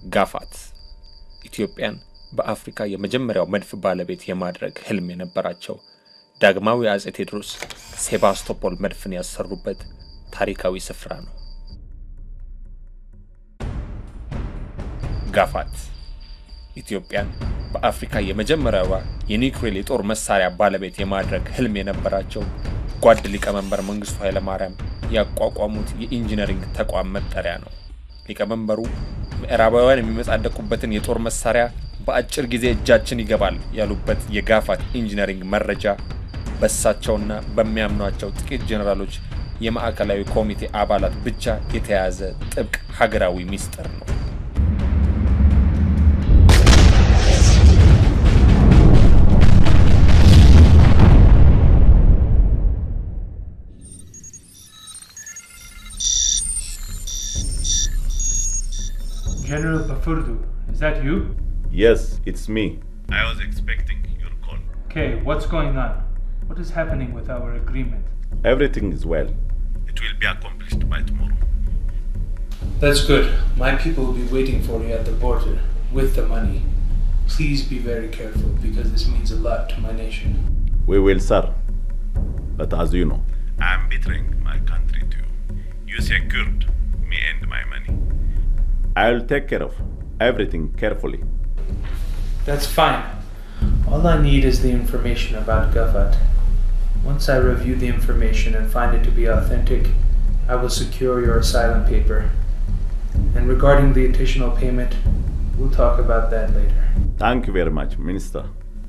ጋፋት ኢትዮጵያን በአፍሪካ የመጀመሪያው መድፍ ባለቤት የማድረግ ህልም የነበራቸው ዳግማዊ አጼ ቴዎድሮስ ሴባስቶፖል መድፍን ያሰሩበት ታሪካዊ ስፍራ ነው። ጋፋት ኢትዮጵያን በአፍሪካ የመጀመሪያዋ የኒውክሌር የጦር መሳሪያ ባለቤት የማድረግ ህልም የነበራቸው ጓድ ሊቀመንበር መንግስቱ ኃይለማርያም ያቋቋሙት የኢንጂነሪንግ ተቋም መጠሪያ ነው። ሊቀመንበሩ ምዕራባውያን የሚመጻደቁበትን የጦር መሳሪያ በአጭር ጊዜ እጃችን ይገባል ያሉበት የጋፋት ኢንጂነሪንግ መረጃ በእሳቸውና በሚያምኗቸው ጥቂት ጄኔራሎች የማዕከላዊ ኮሚቴ አባላት ብቻ የተያዘ ጥብቅ ሀገራዊ ሚስጥር ነው። General Pafurdu, is that you? Yes, it's me. I was expecting your call. Okay, what's going on? What is happening with our agreement? Everything is well. It will be accomplished by tomorrow. That's good. My people will be waiting for you at the border with the money. Please be very careful because this means a lot to my nation. We will, sir. But as you know, I am betraying my country to you. You secured me and my money. I will take care of everything carefully. That's fine. All I need is the information about Gafat. Once I review the information and find it to be authentic, I will secure your asylum paper. And regarding the additional payment, we'll talk about that later. Thank you very much, Minister.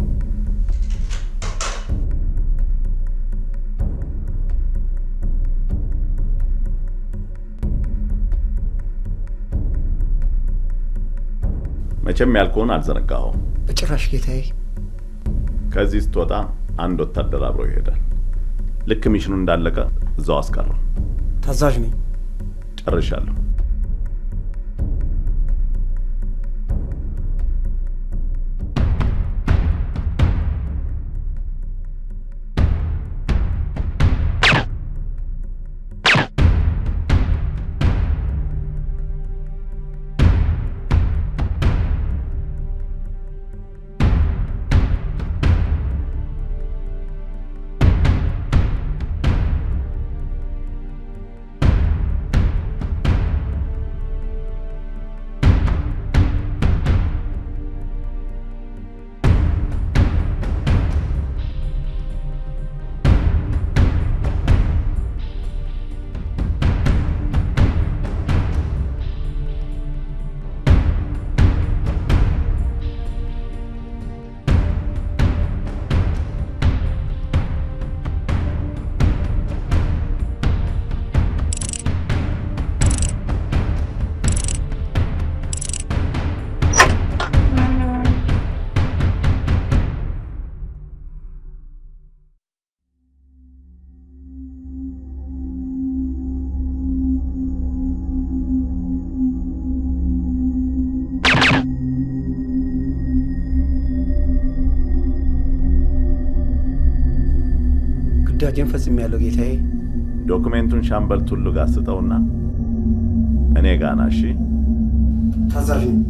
መቼም ያልከውን አልዘነጋኸውም። በጭራሽ ጌታዬ። ከዚህ ስትወጣ አንድ ወታደር አብሮ ይሄዳል። ልክ ሚሽኑ እንዳለቀ እዛው አስቀረው። ታዛዥ ነኝ። ጨርሻለሁ። ግዳጄን ፈጽሜያለሁ ጌታዬ። ዶክሜንቱን ሻምበል ቱሉ ጋር ስጠውና እኔ ጋና እሺ። ታዛዥ ነኝ።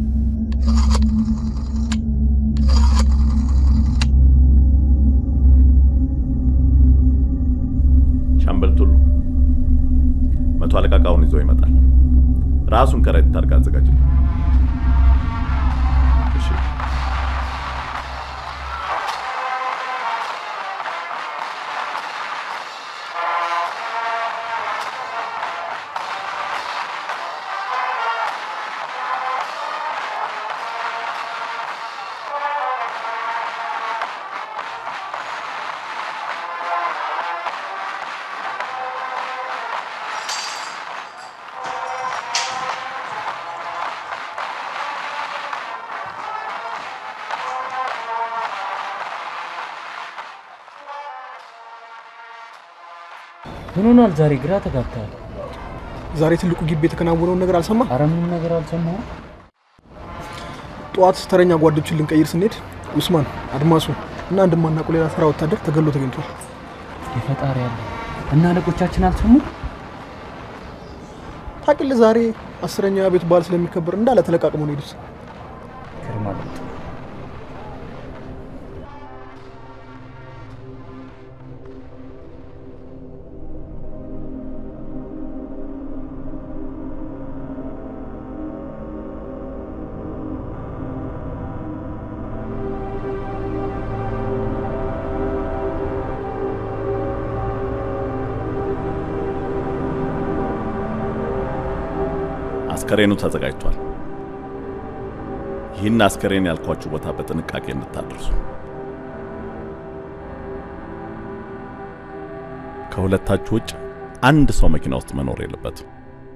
ሻምበል ቱሉ መቶ አለቃ ዕቃውን ይዞ ይመጣል። ራሱን ከረጢት አድርጋ አዘጋጅ። እሺ። ምን ሆኗል ዛሬ? ግራ ተጋብተሃል። ዛሬ ትልቁ ግቢ የተከናወነውን ነገር አልሰማ? አረ ምንም ነገር አልሰማሁም። ጠዋት ተረኛ ጓዶችን ልንቀይር ስንሄድ ኡስማን፣ አድማሱ እና እንደማናውቀው ሌላ ተራ ወታደር ተገሎ ተገኝቷል። የፈጣሪ ያለ እና አለቆቻችን አልሰሙ። ታውቅልህ ዛሬ አስረኛው ቤት በዓል ስለሚከበር እንዳለ ተለቃቅመው ነው የሄዱት። ግርማ አስከሬኑ ተዘጋጅቷል። ይህን አስከሬን ያልኳችሁ ቦታ በጥንቃቄ እንድታደርሱ። ከሁለታችሁ ውጭ አንድ ሰው መኪና ውስጥ መኖር የለበትም።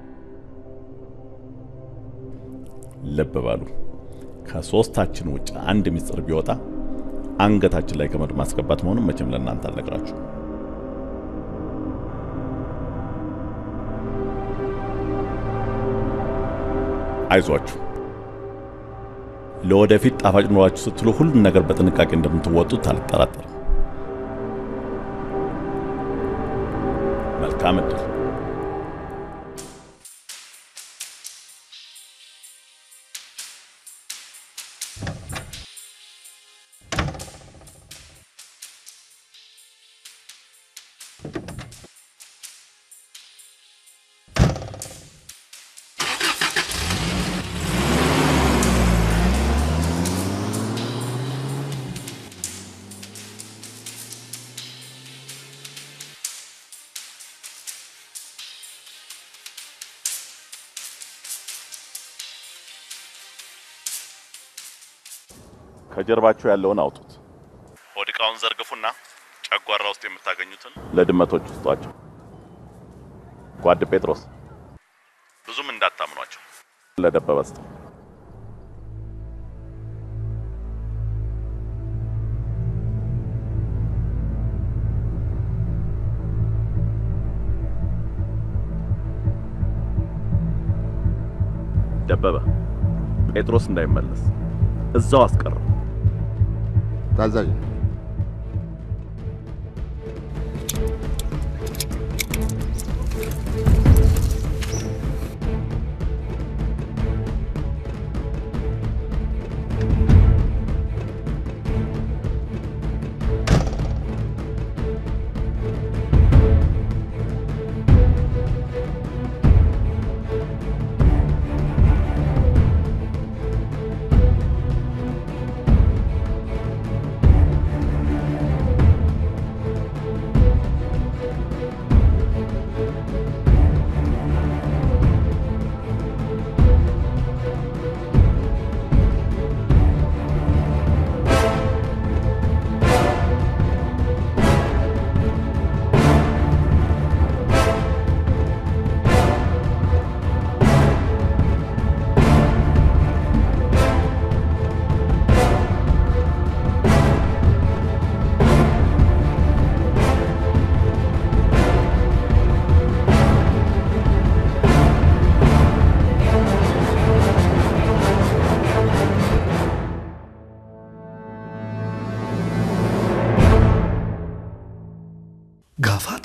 ልብ በሉ፣ ከሶስታችን ውጭ አንድ ሚስጥር ቢወጣ አንገታችን ላይ ገመድ ማስገባት መሆኑን መቼም ለእናንተ አልነግራችሁ። አይዟችሁ ለወደፊት ጣፋጭ ኑሯችሁ ስትሉ ሁሉን ነገር በጥንቃቄ እንደምትወጡት አልጠራጠርም። መልካም እድል። ከጀርባችሁ ያለውን አውጡት። ሆድ ዕቃውን ዘርግፉና ጨጓራ ውስጥ የምታገኙትን ለድመቶች ውስጧቸው። ጓድ ጴጥሮስ ብዙም እንዳታምኗቸው። ለደበበ ስጠው። ደበበ ጴጥሮስ እንዳይመለስ እዛው አስቀረው። ታዛዥ ጋፋት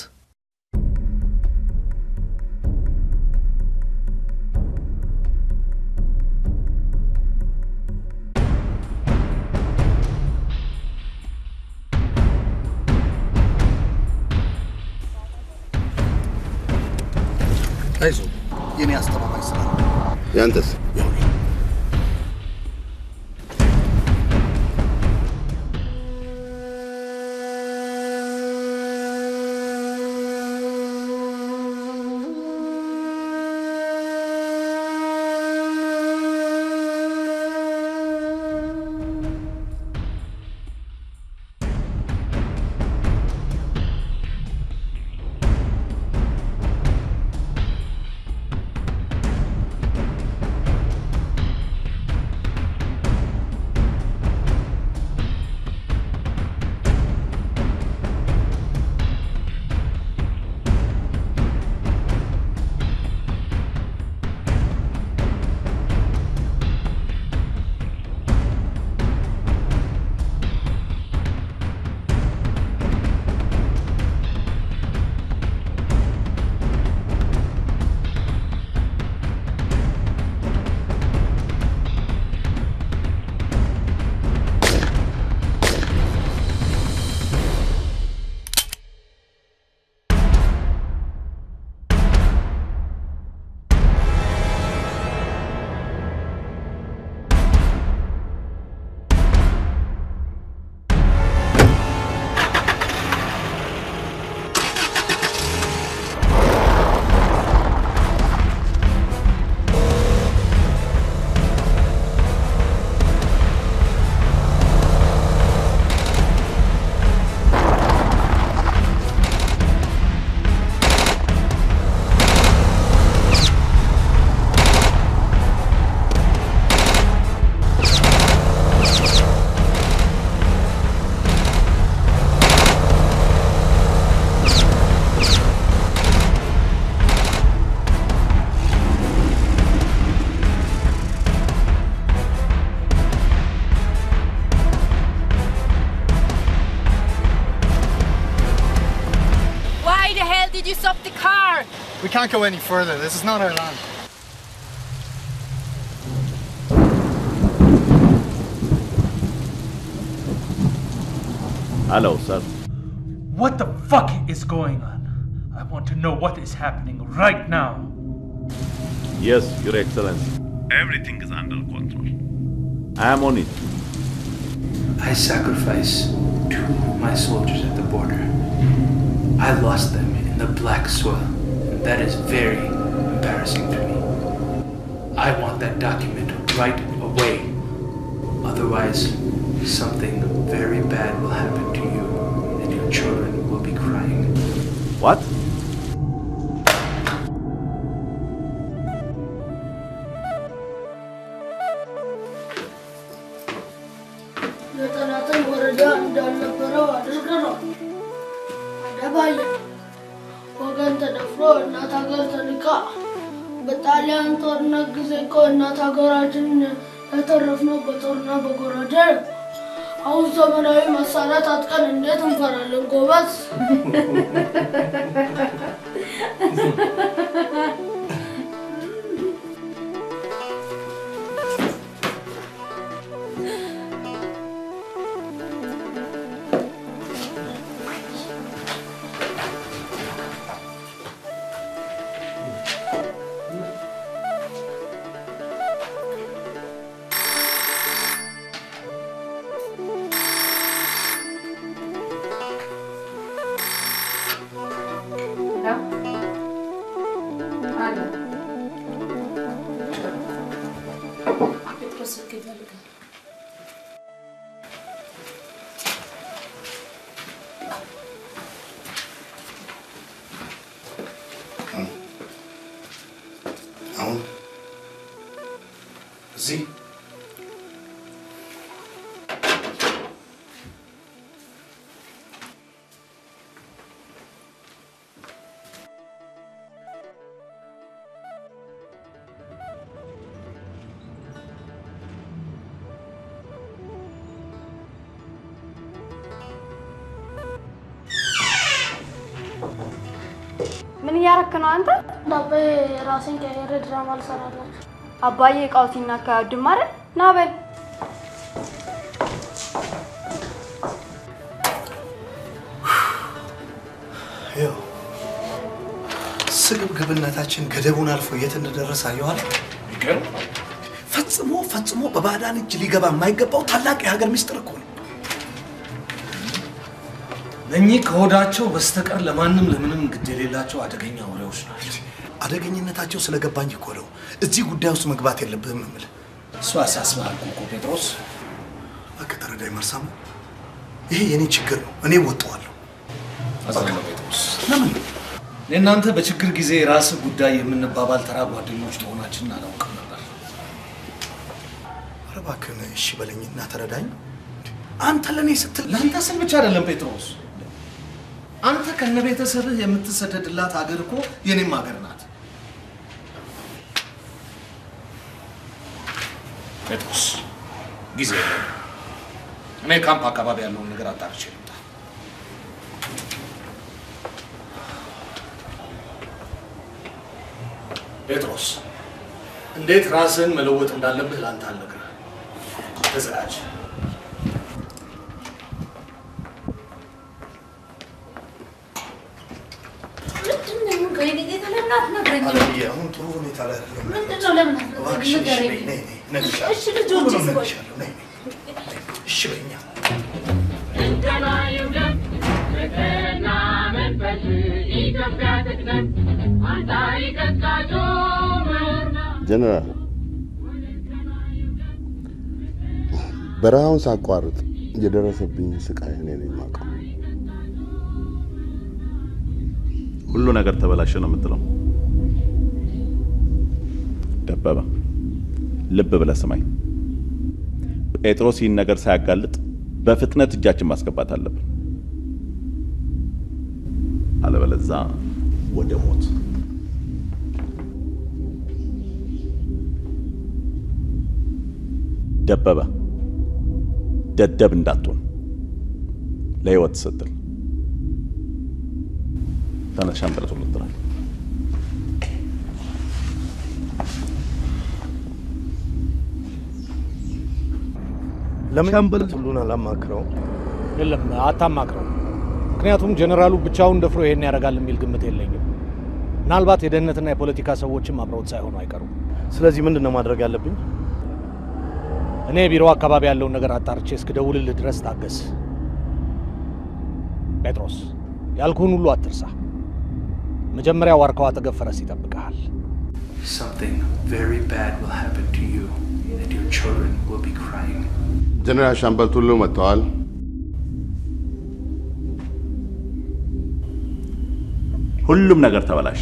አይዞ የኔ አስተማማኝ ስራ ነው። ያንተስ? We can't go any further. This is not our land. Hello, sir. What the fuck is going on? I want to know what is happening right now. Yes, Your Excellency. Everything is under control. I am on it. I sacrificed two of my soldiers at the border. I lost them in the black soil, and that is very embarrassing to me. I want that document right away. Otherwise, something very bad will happen to you, and your children will be crying. What? የጠላትን ወረዳ እንዳልነበረው አድርገናል። አደባየ ወገን ተደፍሮ እናት ሀገር ተንቃ በጣሊያን ጦርነት ጊዜ እኮ እናት ሀገራችን ያተረፍነው በጦርና በጎራዴ ነው። አሁን ዘመናዊ መሳሪያ ታጥቀን እንዴት እንፈራለን ጎበዝ? አሁን እዚህ ምን እያረክ ነው አንተ? ዳቤ ራሴን ቀየረ ድራማ ልሰራላችሁ። አባዬ እቃው ሲናካ አይወድም አይደል? ና በል ይኸው ስግብግብነታችን ገደቡን አልፎ የት እንደደረሰ አየኋል። ፈጽሞ ፈጽሞ በባዕዳን እጅ ሊገባ የማይገባው ታላቅ የሀገር ሚስጥር እኮ ነው። እኚህ ከሆዳቸው በስተቀር ለማንም ለምንም ግድ የሌላቸው አደገኛ ወሬዎች ናቸው። አደገኝነታቸው ስለገባኝ እኮ ነው እዚህ ጉዳይ ውስጥ መግባት የለብህም የምልህ። እሱ ያሳስበሃል እኮ ጴጥሮስ። እባክህ ተረዳኝ መርሳሙ። ይሄ የኔ ችግር ነው፣ እኔ ወጣዋለሁ። አዝናለሁ ጴጥሮስ። ለምን ለእናንተ በችግር ጊዜ የራስህ ጉዳይ የምንባባል ተራ ጓደኞች መሆናችንን አላውቅም ነበር። ኧረ እባክህን እሺ በለኝና ተረዳኝ። አንተ ለእኔ ስትል ለአንተ ስል ብቻ አይደለም ጴጥሮስ። አንተ ከነ ቤተሰብህ የምትሰደድላት ሀገር እኮ የኔም ሀገር ናት። ጴጥሮስ ጊዜ የለም። እኔ ካምፕ አካባቢ ያለውን ነገር አጣርቼ ልምጣ። ጴጥሮስ እንዴት ራስህን መለወጥ እንዳለብህ ለአንተ አልነግርህ። ተዘጋጅ። አለምዬ፣ አሁን ጥሩ ሁኔታ ላይ አይደለም። ምንድነው? ለምን እባክሽ እሺ በይ፣ ነይ፣ ነይ፣ እነግርሻለሁ። እሺ ልጆች ሁሉንም ስቆይ እነግርሻለሁ። ነይ፣ ነይ። እሺ በይኛ ጀነራል በረሃውን ሳቋርጥ የደረሰብኝ ስቃይ እኔ ነኝ የማውቀው። ሁሉ ነገር ተበላሸ ነው የምትለው? ደበበ ልብ ብለህ ስማኝ። ጴጥሮስ ይህን ነገር ሳያጋልጥ በፍጥነት እጃችን ማስገባት አለብን። አለበለዛ ወደ ሞት። ደበበ ደደብ እንዳትሆን ለህይወት ስትል ተነስ፣ ሻንጥለቱን ልጥራል። ለምን ሻምበል ሁሉን አላማክረው? የለም አታማክረው። ምክንያቱም ጀኔራሉ ብቻውን ደፍሮ ይሄን ያደርጋል የሚል ግምት የለኝም። ምናልባት የደህንነትና የፖለቲካ ሰዎችም አብረውት ሳይሆኑ አይቀሩም። ስለዚህ ምንድን ነው ማድረግ ያለብኝ? እኔ ቢሮ አካባቢ ያለውን ነገር አጣርቼ እስክደውልልህ ድረስ ታገስ። ጴጥሮስ ያልኩህን ሁሉ አትርሳ። መጀመሪያ ዋርካው አጠገብ ፈረስ ይጠብቅሃል። Something very bad will happen to you, and your children will be crying. ጀነራል ሻምበል ቱሉ መጥተዋል። ሁሉም ነገር ተበላሸ።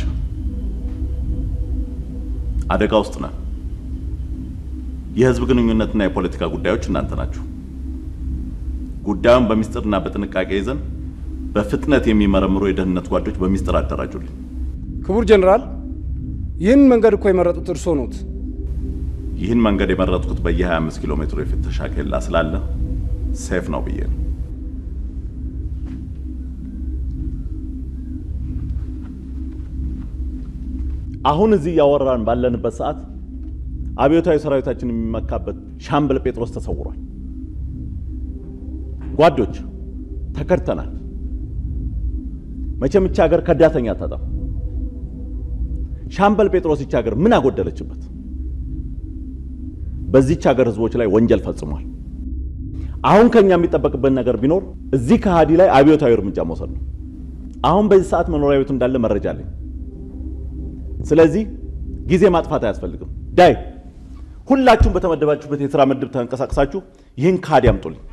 አደጋ ውስጥ ነን። የህዝብ ግንኙነትና የፖለቲካ ጉዳዮች እናንተ ናችሁ። ጉዳዩን በሚስጥርና በጥንቃቄ ይዘን በፍጥነት የሚመረምሩ የደህንነት ጓዶች በሚስጥር አደራጁልኝ። ክቡር ጀኔራል፣ ይህን መንገድ እኮ የመረጡት እርስዎ ኖት። ይህን መንገድ የመረጥኩት በየ25 ኪሎ ሜትሩ የፍተሻ ኬላ ስላለ ሴፍ ነው ብዬ ነው። አሁን እዚህ እያወራን ባለንበት ሰዓት አብዮታዊ ሰራዊታችን የሚመካበት ሻምበል ጴጥሮስ ተሰውሯል። ጓዶች ተከድተናል። መቼም ይቺ ሀገር ከዳተኛ አታጣም። ሻምበል ጴጥሮስ ይቺ ሀገር ምን አጎደለችበት? በዚች ሀገር ህዝቦች ላይ ወንጀል ፈጽሟል። አሁን ከኛ የሚጠበቅበት ነገር ቢኖር እዚህ ከሃዲ ላይ አብዮታዊ እርምጃ መውሰድ ነው። አሁን በዚህ ሰዓት መኖሪያ ቤቱ እንዳለ መረጃ አለኝ። ስለዚህ ጊዜ ማጥፋት አያስፈልግም። ዳይ ሁላችሁም በተመደባችሁበት የሥራ ምድብ ተንቀሳቅሳችሁ ይህን ከሃዲ አምጡልኝ።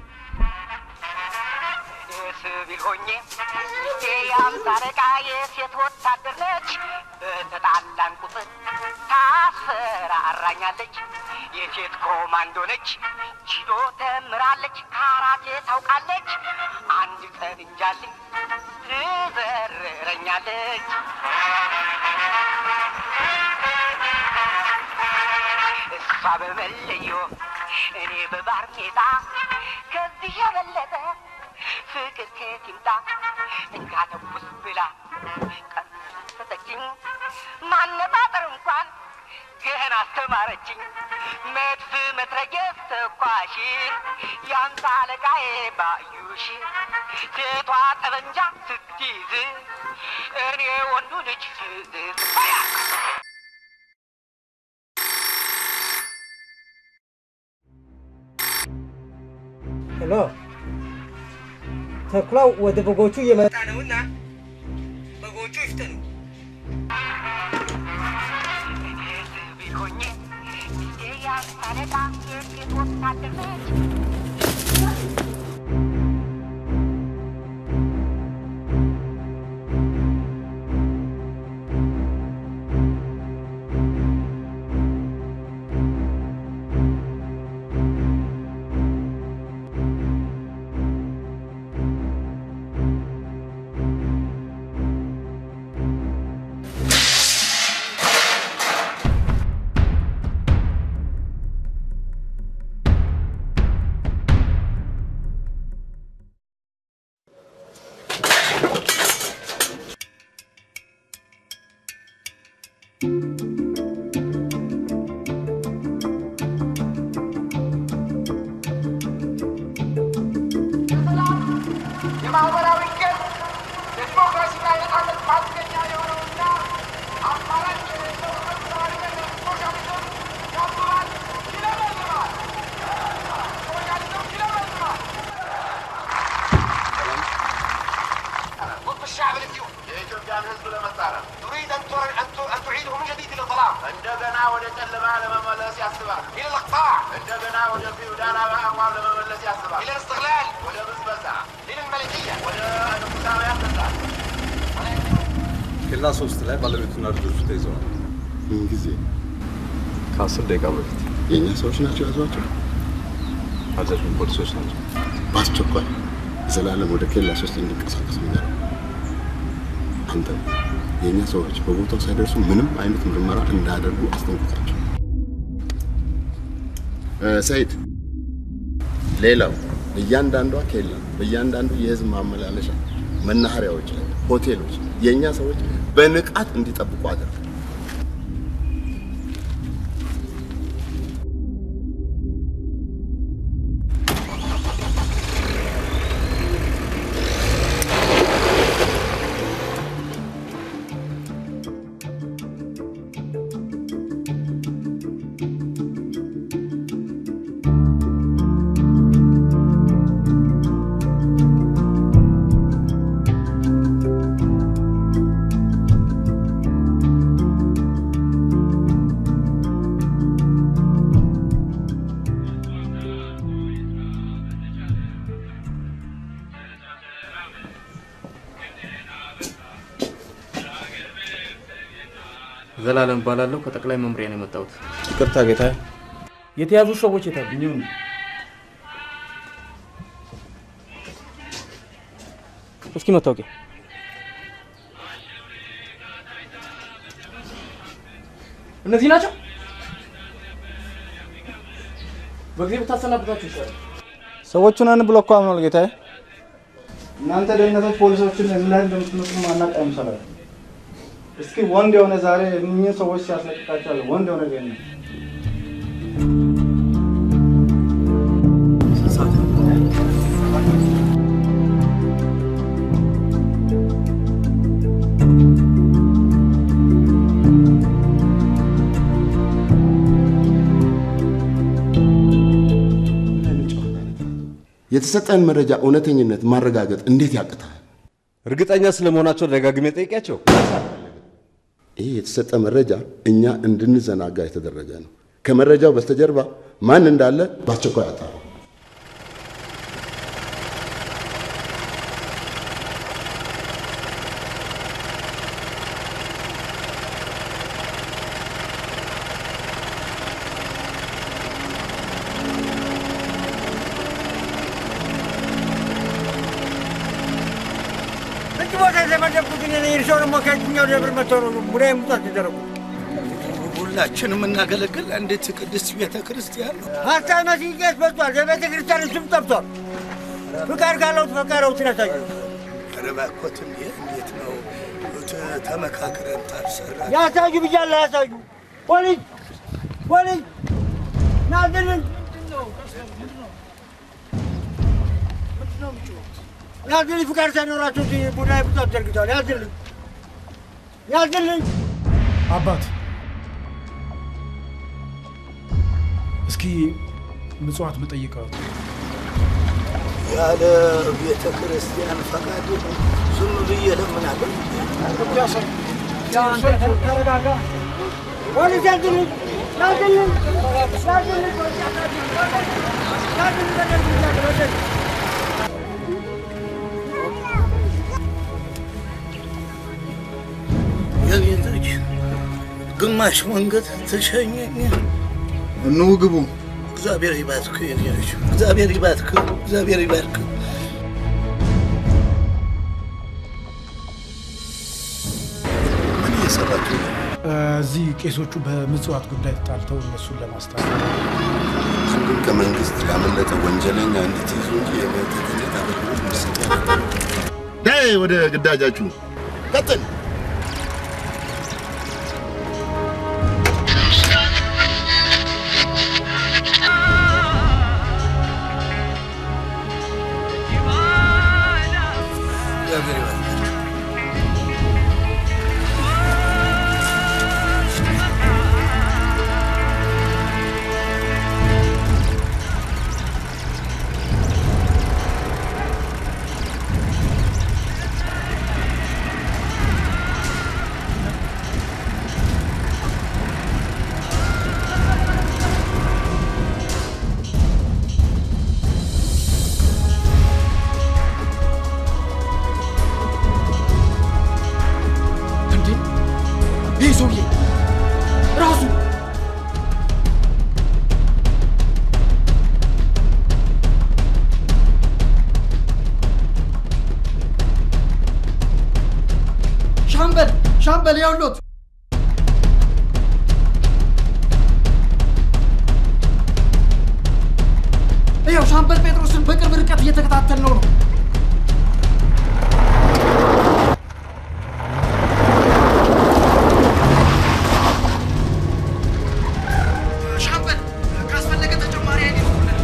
ሲቪል ሆኜ የአምሳ አለቃ የሴት ወታደር ነች። በተጣላን ቁጥር ታስፈራራኛለች። የሴት ኮማንዶ ነች። ጂዶ ተምራለች። ካራቴ ታውቃለች። አንድ ቀን እንጃልኝ ትዘርረኛለች። እሷ በመለዮ እኔ በባርኔጣ ከዚህ የበለጠ ፍቅር ከየት ይምጣ? እንካ ተኩስ ብላ ቀሰጠችኝ። ማነጣጠር እንኳን ገና አስተማረችኝ። መድፍ መትረየስ ተኳሽ የአምሳ አለቃዬ ባዩሽ ሴቷ ጠበንጃ ስትይዝ እኔ ወንዱ ልጅ ፍዝዝ ሄሎ፣ ተኩላው ወደ በጎቹ እየመጣ ነውና በጎቹ ይፍጠኑ። ሲቪል ሆኜ የአምሳ አለቃ የሴት ወታደር ነች። የማህበራዊ ገብ የዲሞክራሲና የነጻነት ማስገኛ የሆነውና አማራጭ የሌለው ህብረተሰባዊነት ሶሻሊዝም ያብባል፣ ይለመልማል። ሶሻሊዝም ይለመልማል። ضد الشعب الاثيوبي የኢትዮጵያን ህዝብ ለመጻረር تريد ان تر- ان ت- ان تعيده من جديد الى الظلام እንደገና ወደ ጨለማ ለመመለስ ያስባል الى الاقطاع እንደገና ወደ ፊውዳላዊ አቋም ለመመለስ ያስባል الى الاستغلال ወደ ብዝበዛ الى الملكيه ወደ ንጉሳውያን ግዛት ኬላ ሶስት ላይ ባለቤቱና ልጆቹ ተይዘዋል። ምን ጊዜ? ከአስር ደቂቃ በፊት የእኛ ሰዎች ናቸው ያዟቸው። አዛዡን ፖሊሶች ናቸው። በአስቸኳይ ዘላለም ወደ ኬላ ሶስት እንዲንቀሳቀስ ንገረው። አንተ የእኛ ሰዎች በቦታው ሳይደርሱ ምንም አይነት ምርመራ እንዳያደርጉ አስጠንቅቃቸው። እ፣ ሰይድ፣ ሌላው እያንዳንዷ ኬላ፣ በእያንዳንዱ የህዝብ ማመላለሻ መናኸሪያዎች ላይ፣ ሆቴሎች የእኛ ሰዎች በንቃት እንዲጠብቁ አድርግ። ዘላለም እባላለሁ። ከጠቅላይ መምሪያ ነው የመጣሁት። ይቅርታ ጌታ። የተያዙ ሰዎች የታሉ? እስኪ መታወቂያ እነዚህ ናቸው። በጊዜ ብታሰናብታችሁ ይሻላል። ሰዎቹን አን ብሎ እኮ አምኗል ጌታዬ። እናንተ ደህንነቶች ፖሊሶችን ምን ላይ እንደምትመስሉ ማናቅ አይምሰላል። እስኪ ወንድ የሆነ ዛሬ እኚህን ሰዎች ሲያስለቅቃቸዋል። ወንድ የሆነ ደህንነት የተሰጠን መረጃ እውነተኝነት ማረጋገጥ እንዴት ያቅታል? እርግጠኛ ስለመሆናቸው ደጋግሜ ጠይቂያቸው። ይህ የተሰጠ መረጃ እኛ እንድንዘናጋ የተደረገ ነው። ከመረጃው በስተጀርባ ማን እንዳለ በአስቸኳይ አጣሩ። እጅ ቦታ የተመደብኩት እኔ ነኝ። እርስዎ ደግሞ ከየትኛው ደብር መጥተው ነው ሙዳይ ሙጣት ተደረጉ? ሁላችንም የምናገለግል አንዲት ቅድስት ቤተ ክርስቲያን ነው። ሀሳብ መስጌት በዝቷል። የቤተ ክርስቲያን ስም ጠፍቷል። ፍቃድ ካለው ፈቃደው ትነሳዩ ኧረ እባክዎት እንዴ! እንዴት ነው ተ- ተመካክረን ታልሰራ ያሳዩ ብያለሁ። ያሳዩ ፖሊስ ፖሊስ ናዝልን ያዝልኝ ፍቃድ ሳይኖራቸው እዚህ ሙዳይ ሙጣት ዘርግተዋል። ያዝልኝ ያዝልኝ አባት እስኪ ምጽዋት መጠይቀው ያለ ቤተ ክርስቲያን ፈቃድ ዝም ብዬ ለምናለሁ። ተረጋጋ። ፖሊስ ያዝልኝ ያዝልኝ ያዝልኝ ያዝልኝ በደንብ የቤት ልጅ ግማሽ መንገድ ተሸኘኝ። እነሆ ግቡ። እግዚአብሔር ይባርክ የኔ ልጅ፣ እግዚአብሔር ይባርክ፣ እግዚአብሔር ይባርክ። ምን እየሰራችሁ ነው? እዚህ ቄሶቹ በምጽዋት ጉዳይ ተጣልተው እነሱን ለማስታረቅ አንዱን ከመንግስት ያመለጠ ወንጀለኛ እንድትይዙ እንጂ የቤተ ክህነት አገልግሎት እንዲሰጥ ያደርጋል። ዳይ ወደ ግዳጃችሁ ቀጥል። እግዚአብሔር ይባርክ። እንዴ ይህ ሰውዬ ራሱ ሻምበል ሻምበል ያውሎት ይኸው ሻምበል ጴጥሮስን በቅርብ ርቀት እየተከታተል ነው ነው ሻምበል ካስፈለገ ተጨማሪ ኃይል ይልኩልን።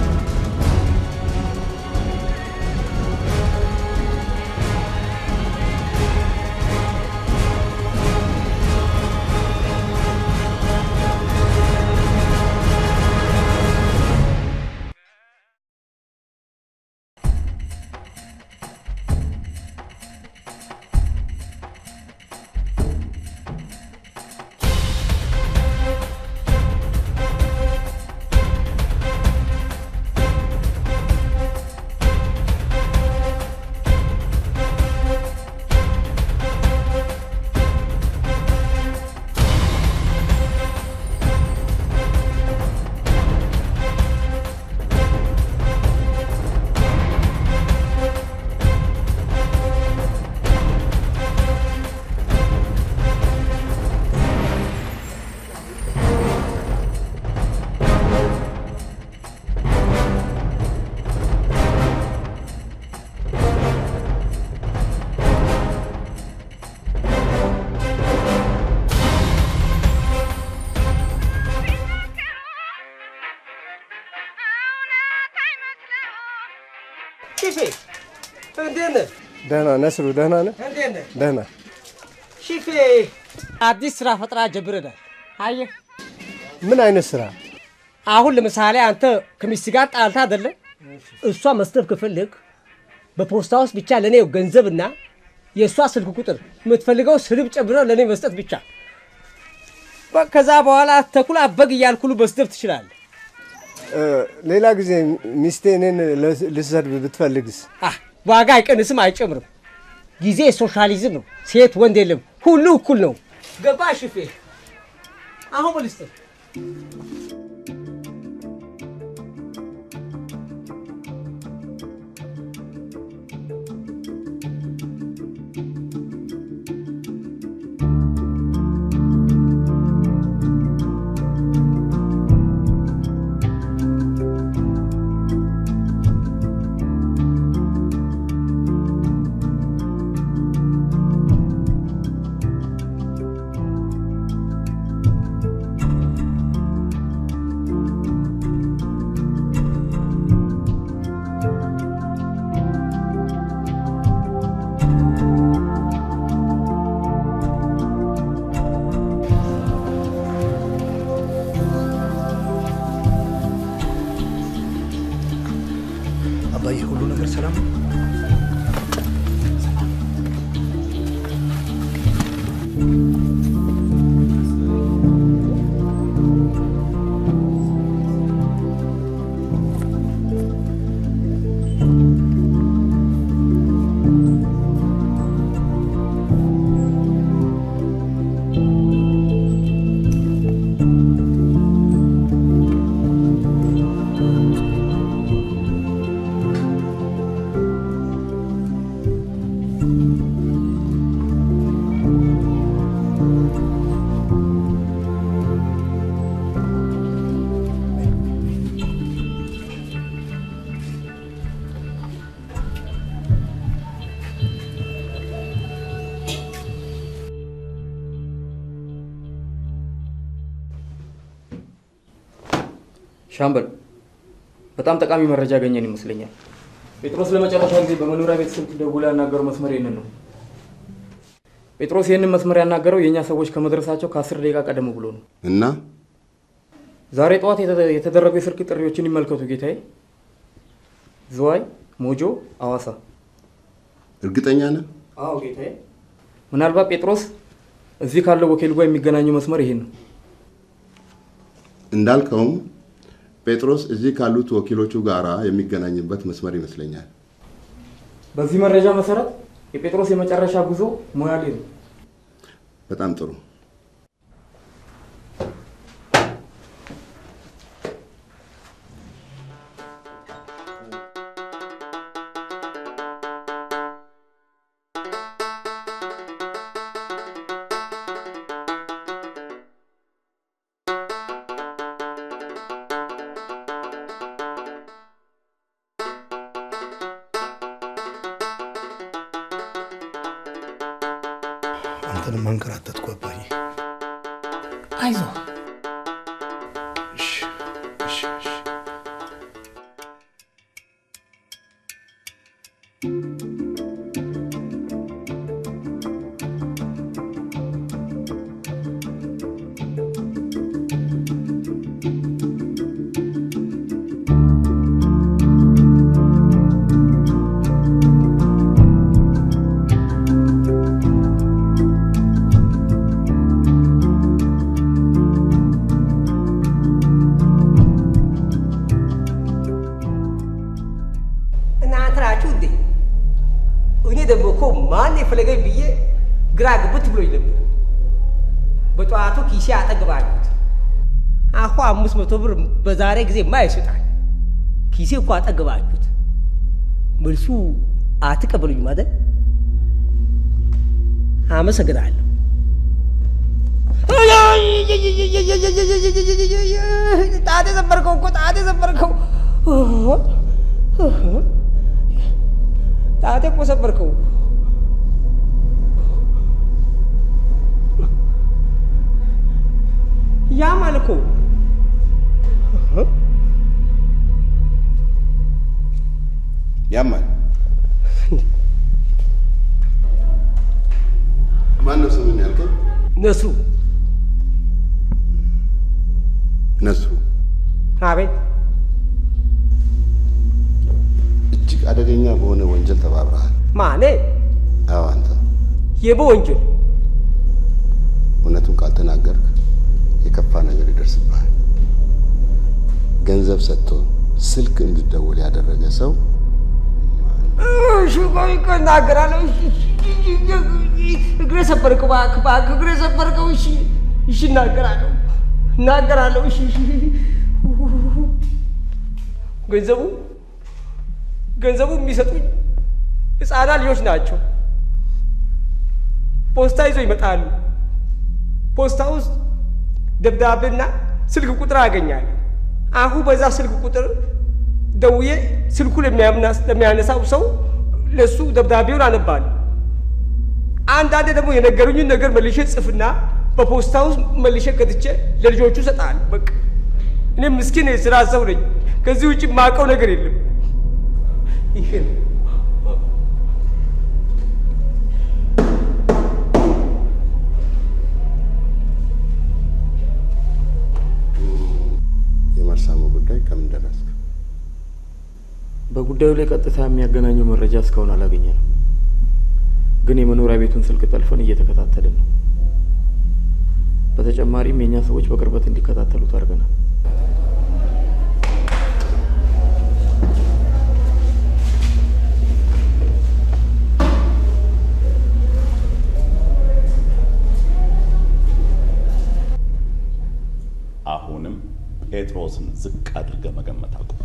ሽፌ እንዴት ነህ? ደህና ነስሩ፣ ደህና ነህ? እንዴት ነህ? ደህና ሽፌ አዲስ ስራ ፈጠራ ጀምረናል። አየህ ምን አይነት ስራ? አሁን ለምሳሌ አንተ ከሚስት ጋር ጣልታ አይደለ? እሷ መስደብ ከፈለግ በፖስታ ውስጥ ብቻ ለእኔ ገንዘብና የእሷ ስልክ ቁጥር የምትፈልገው ስድብ ጨምረ ለእኔ መስጠት ብቻ። በ- ከዛ በኋላ ተኩላ በግ እያልኩሉ መስደብ ትችላለህ። እ፣ ሌላ ጊዜ ሚስቴ እኔን ለ- ልትሰድብ ብትፈልግስ? አህ፣ ዋጋ አይቀንስም አይጨምርም። ጊዜ ሶሻሊዝም ነው። ሴት ወንድ የለም፣ ሁሉ እኩል ነው። ገባ ሽፌ? አሁን በልስጥ አባዬ ሁሉ ነገር ሰላም ነው? ሻምበል፣ በጣም ጠቃሚ መረጃ ያገኘን ይመስለኛል። ጴጥሮስ ለመጨረሻ ጊዜ በመኖሪያ ቤት ስልክ ደውሎ ያናገረው መስመር ይህንን ነው። ጴጥሮስ ይህንን መስመር ያናገረው የእኛ ሰዎች ከመድረሳቸው ከአስር ደቂቃ ቀደም ብሎ ነው። እና ዛሬ ጠዋት የተ- የተደረጉ የስልክ ጥሪዎችን ይመልከቱ ጌታዬ። ዝዋይ፣ ሞጆ፣ አዋሳ። እርግጠኛ ነህ? አዎ ጌታዬ። ምናልባት ጴጥሮስ እዚህ ካለው ወኪል ጋር የሚገናኘው መስመር ይሄ ነው። እንዳልከውም ጴጥሮስ እዚህ ካሉት ወኪሎቹ ጋር የሚገናኝበት መስመር ይመስለኛል። በዚህ መረጃ መሰረት የጴጥሮስ የመጨረሻ ጉዞ ሞያሌ ነው። በጣም ጥሩ። አንተንም አንከራተትኩ አባዬ። አይዞ እሺ፣ እሺ፣ እሺ። እናንተ ናችሁ እንዴ? እኔ ደግሞ እኮ ማን የፈለገኝ ብዬ ግራ ግብት ብሎኝ ነበር። በጠዋቱ ኪሴ አጠግባችሁት። አሁ አምስት መቶ ብር በዛሬ ጊዜ ማ ይሰጣል? ኪሴ እኮ አጠግባችሁት። መልሱ አትቀበሉኝም አይደል? አመሰግናለሁ። ጣቴ ሰበርከው እኮ ጣቴ ሰበርከው። ጣቴ እኮ ሰበርከው። ያማል እኮ ያማል። ነስሩ ነስሩ አቤት እጅግ አደገኛ በሆነ ወንጀል ተባብረሃል። ማኔ አዎ አንተ የበ ወንጀል እውነቱን ካልተናገርክ የከፋ ነገር ይደርስብሃል። ገንዘብ ሰጥቶ ስልክ እንድደውል ያደረገ ሰው እሺ ቆይ እኮ እናገራለሁ። እሺ፣ እሺ፣ እሺ፣ እግሬ ሰበርከው እባክህ እባክህ እግሬ ሰበርከው። እሺ እሺ እናገራለሁ እናገራለሁ። እሺ እሺ ገንዘቡ ገንዘቡ የሚሰጡኝ ህፃናት ልጆች ናቸው። ፖስታ ይዞ ይመጣሉ። ፖስታ ውስጥ ደብዳቤና ስልክ ቁጥር አገኛለሁ። አሁን በዛ ስልክ ቁጥር ደውዬ ስልኩ ለሚያነሳው ሰው ለሱ ደብዳቤውን አነባለሁ። አንዳንዴ ደግሞ የነገሩኝን ነገር መልሼ ጽፍና በፖስታ ውስጥ መልሼ ከትቼ ለልጆቹ እሰጣለሁ። በቃ እኔ ምስኪን የስራ ሰው ነኝ። ከዚህ ውጭ የማውቀው ነገር የለም። ይሄ ነው። የመርሳሞ ጉዳይ ከምን ደረስክ? በጉዳዩ ላይ ቀጥታ የሚያገናኘው መረጃ እስካሁን አላገኘንም፣ ግን የመኖሪያ ቤቱን ስልክ ጠልፈን እየተከታተልን ነው። በተጨማሪም የእኛ ሰዎች በቅርበት እንዲከታተሉት አድርገናል። አሁንም ጴጥሮስን ዝቅ አድርገ መገመት አቁም።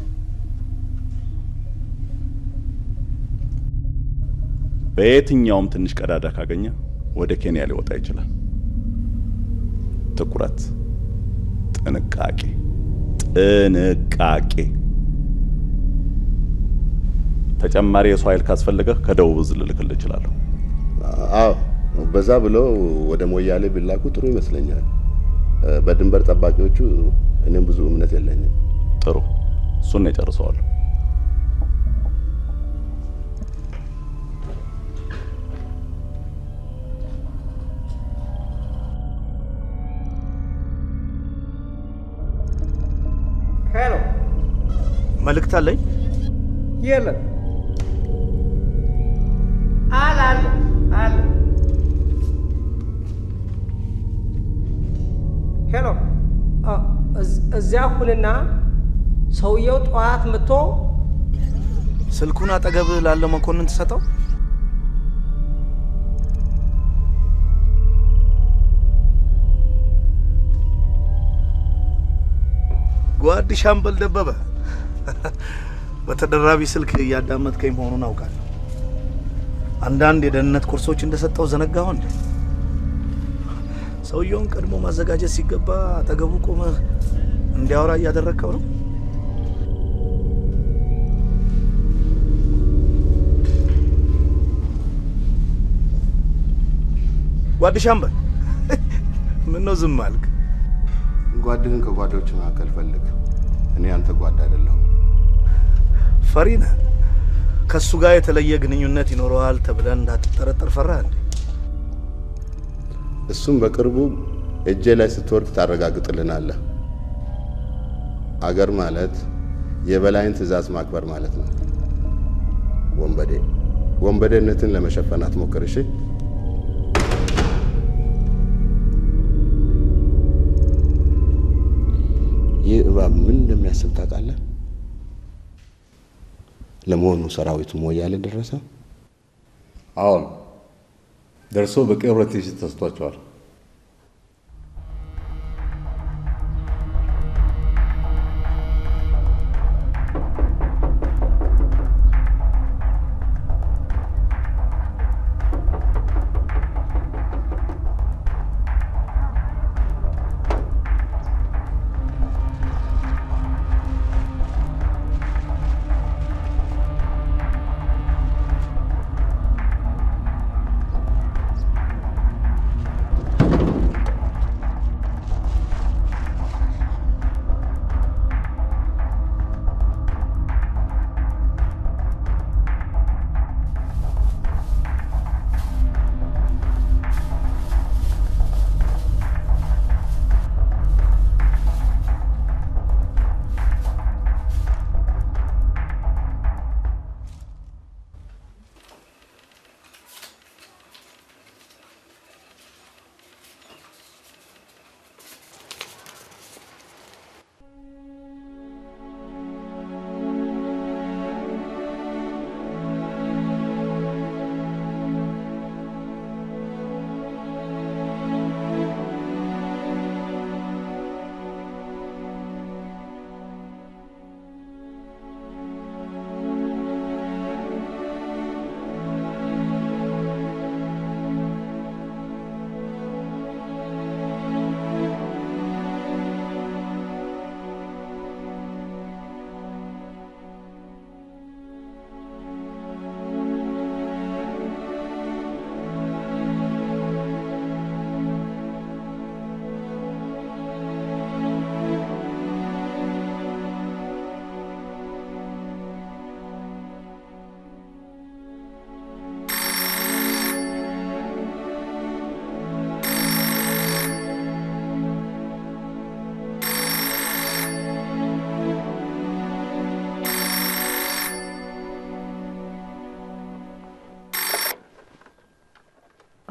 በየትኛውም ትንሽ ቀዳዳ ካገኘ ወደ ኬንያ ሊወጣ ይችላል። ትኩረት፣ ጥንቃቄ፣ ጥንቃቄ። ተጨማሪ የሰው ኃይል ካስፈለገ ከደቡብ እዝ ልልክልህ እችላለሁ። አዎ በዛ ብሎ ወደ ሞያሌ ቢላኩ ጥሩ ይመስለኛል። በድንበር ጠባቂዎቹ እኔም ብዙ እምነት የለኝም። ጥሩ፣ እሱን ነው የጨርሰዋለሁ። ሄሎ፣ መልእክት አለኝ። የለም አለ አለ አለ። ሄሎ፣ እዚያ ሁንና ሰውየው ጠዋት መጥቶ ስልኩን አጠገብ ላለው መኮንን ትሰጠው። ጓድ ሻምበል ደበበ በተደራቢ ስልክ እያዳመጥከኝ መሆኑን አውቃለሁ። አንዳንድ የደህንነት ኮርሶች እንደሰጠው ዘነጋሁ እንዴ? ሰውየውን ቀድሞ ማዘጋጀት ሲገባ አጠገቡ ቆመህ እንዲያወራ እያደረግከው ነው። ጓድ ሻምበል ምን ነው ዝም አልክ? ጓድህን ከጓዶች መካከል ፈልግ። እኔ አንተ ጓድ አይደለሁም። ፈሪ ነህ? ከእሱ ጋር የተለየ ግንኙነት ይኖረዋል ተብለን እንዳትጠረጠር ፈራ እንዴ? እሱም በቅርቡ እጄ ላይ ስትወርድ ታረጋግጥልናለህ። አገር ማለት የበላይን ትዕዛዝ ማክበር ማለት ነው። ወንበዴ ወንበዴነትን ለመሸፈን አትሞክር እሺ? ይህ እባብ ምን እንደሚያስብ ታውቃለህ? ለመሆኑ ሰራዊቱ ሞያሌ ደረሰ? አሁን ደርሶ በቂ ኦሪንቴሽን ተሰጥቷቸዋል።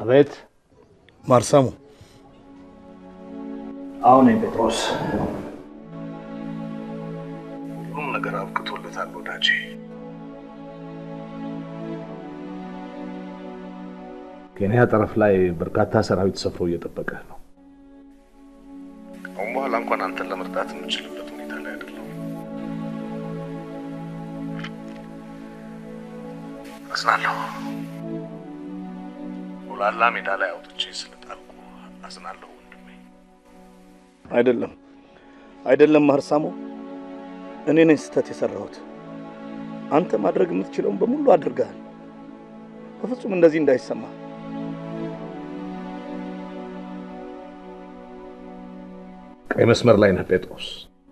አቤት። ማርሳሙ አሁን ጴጥሮስ ሁሉም ነገር አብቅቶለታል ወዳጄ። ኬንያ ጠረፍ ላይ በርካታ ሰራዊት ሰፍሮ እየጠበቀ ነው። አሁን በኋላ እንኳን አንተን ለመርዳት የምችልበት ሁኔታ ላይ አይደለሁም። አዝናለሁ። ሞላላ ሜዳ ላይ አውጥቼ ስለጣልኩ አዝናለሁ ወንድሜ። አይደለም አይደለም፣ ማርሳሞ እኔ ነኝ ስህተት የሰራሁት። አንተ ማድረግ የምትችለውን በሙሉ አድርገሃል። በፍጹም እንደዚህ እንዳይሰማ። ቀይ መስመር ላይ ነህ ጴጥሮስ።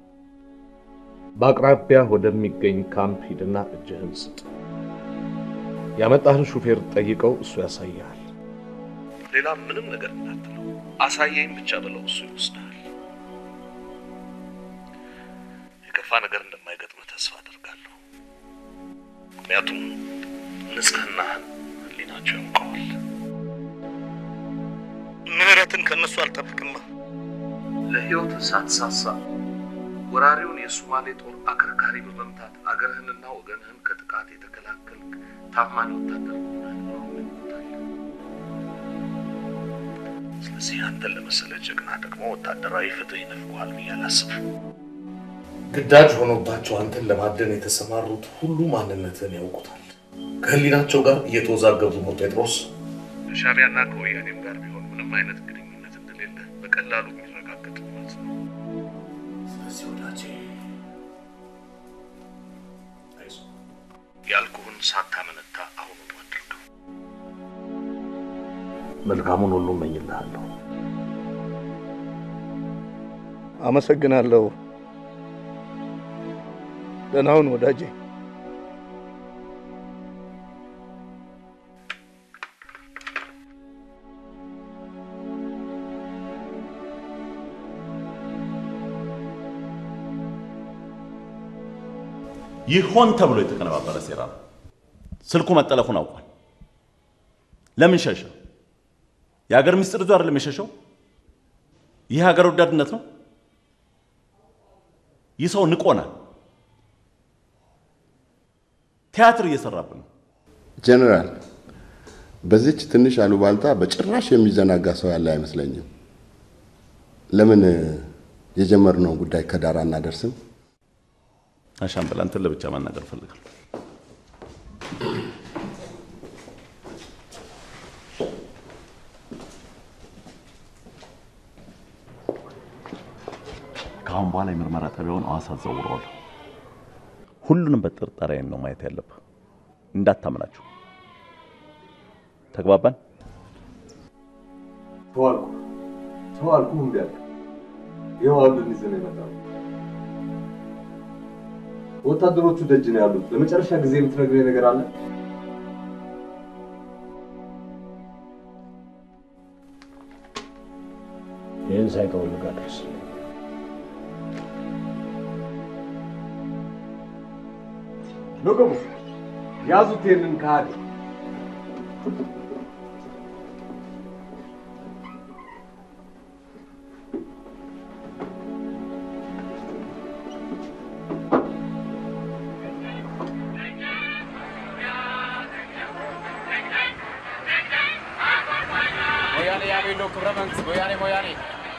በአቅራቢያ ወደሚገኝ ካምፕ ሂድና እጅህን ስጥ። ያመጣህን ሹፌር ጠይቀው፣ እሱ ያሳይሃል። ሌላ ምንም ነገር እንዳትለው፣ አሳየኝ ብቻ ብለው፣ እሱ ይወስድሃል። የከፋ ነገር እንደማይገጥምህ ተስፋ አደርጋለሁ። ምክንያቱም ንጽህናህን ህሊናቸው ያውቀዋል። ምህረትን ከእነሱ አልጠብቅማ። ለህይወት ሳትሳሳ ወራሪውን የሶማሌ ጦር አከርካሪ በመምታት አገርህንና ወገንህን ከጥቃት የተከላከልክ ታማኝ ወታደር መሆንህን ነው ይመኙታል። ስለዚህ አንተን ለመሰለ ጀግና ደግሞ ወታደራዊ ፍትህ ይነፍገዋል ብዬ አላስብም። ግዳጅ ሆኖባቸው አንተን ለማደን የተሰማሩት ሁሉ ማንነትን ያውቁታል። ከህሊናቸው ጋር እየተወዛገቡ ነው ጴጥሮስ። ከሻዕቢያና ከወያኔም ጋር ቢሆን ምንም አይነት ግንኙነት እንደሌለ በቀላሉ የሚረጋገጥ እውነት ነው። ስለዚህ ወዳጄ አይዞህ፣ ያልኩህን ሳታመነታ አሁኑኑ አድርገው። መልካሙን ሁሉ እመኝልሃለሁ። አመሰግናለሁ። ደህና ሁን ወዳጄ። ይህ ሆን ተብሎ የተቀነባበረ ሴራ ነው። ስልኩ መጠለፉን አውቋል። ለምን ሸሸ? የሀገር ምስጢር ይዞ አይደለም የሸሸው። ይህ ሀገር ወዳድነት ነው። ይህ ሰው ንቆናል። ቲያትር እየሰራብን ነው። ጀነራል፣ በዚች ትንሽ አሉባልታ በጭራሽ የሚዘናጋ ሰው ያለ አይመስለኝም። ለምን የጀመርነውን ጉዳይ ከዳር አናደርስም? አሻምበል፣ አንተን ለብቻ ማናገር እፈልጋለሁ። ከአሁን በኋላ የምርመራ ጣቢያውን ሐዋሳ አዘውረዋለሁ። ሁሉንም በጥርጣሬ ዓይን ነው ማየት ያለብህ። እንዳታምናችሁ። ተግባባን? ተዋልኩ ተዋልኩ እምቢ አልክ። ይኸው አብረን ይዘን የመጣው ወታደሮቹ ደጅ ነው ያሉት። ለመጨረሻ ጊዜ የምትነግረኝ ነገር አለ? ይህን ሳይጠወልግ አድርስ። ንቁሙ፣ ያዙት ይህንን ከሃዲ። ሞያሌ ያቤሎ ክብረ መንግስት ሞያሌ ሞያሌ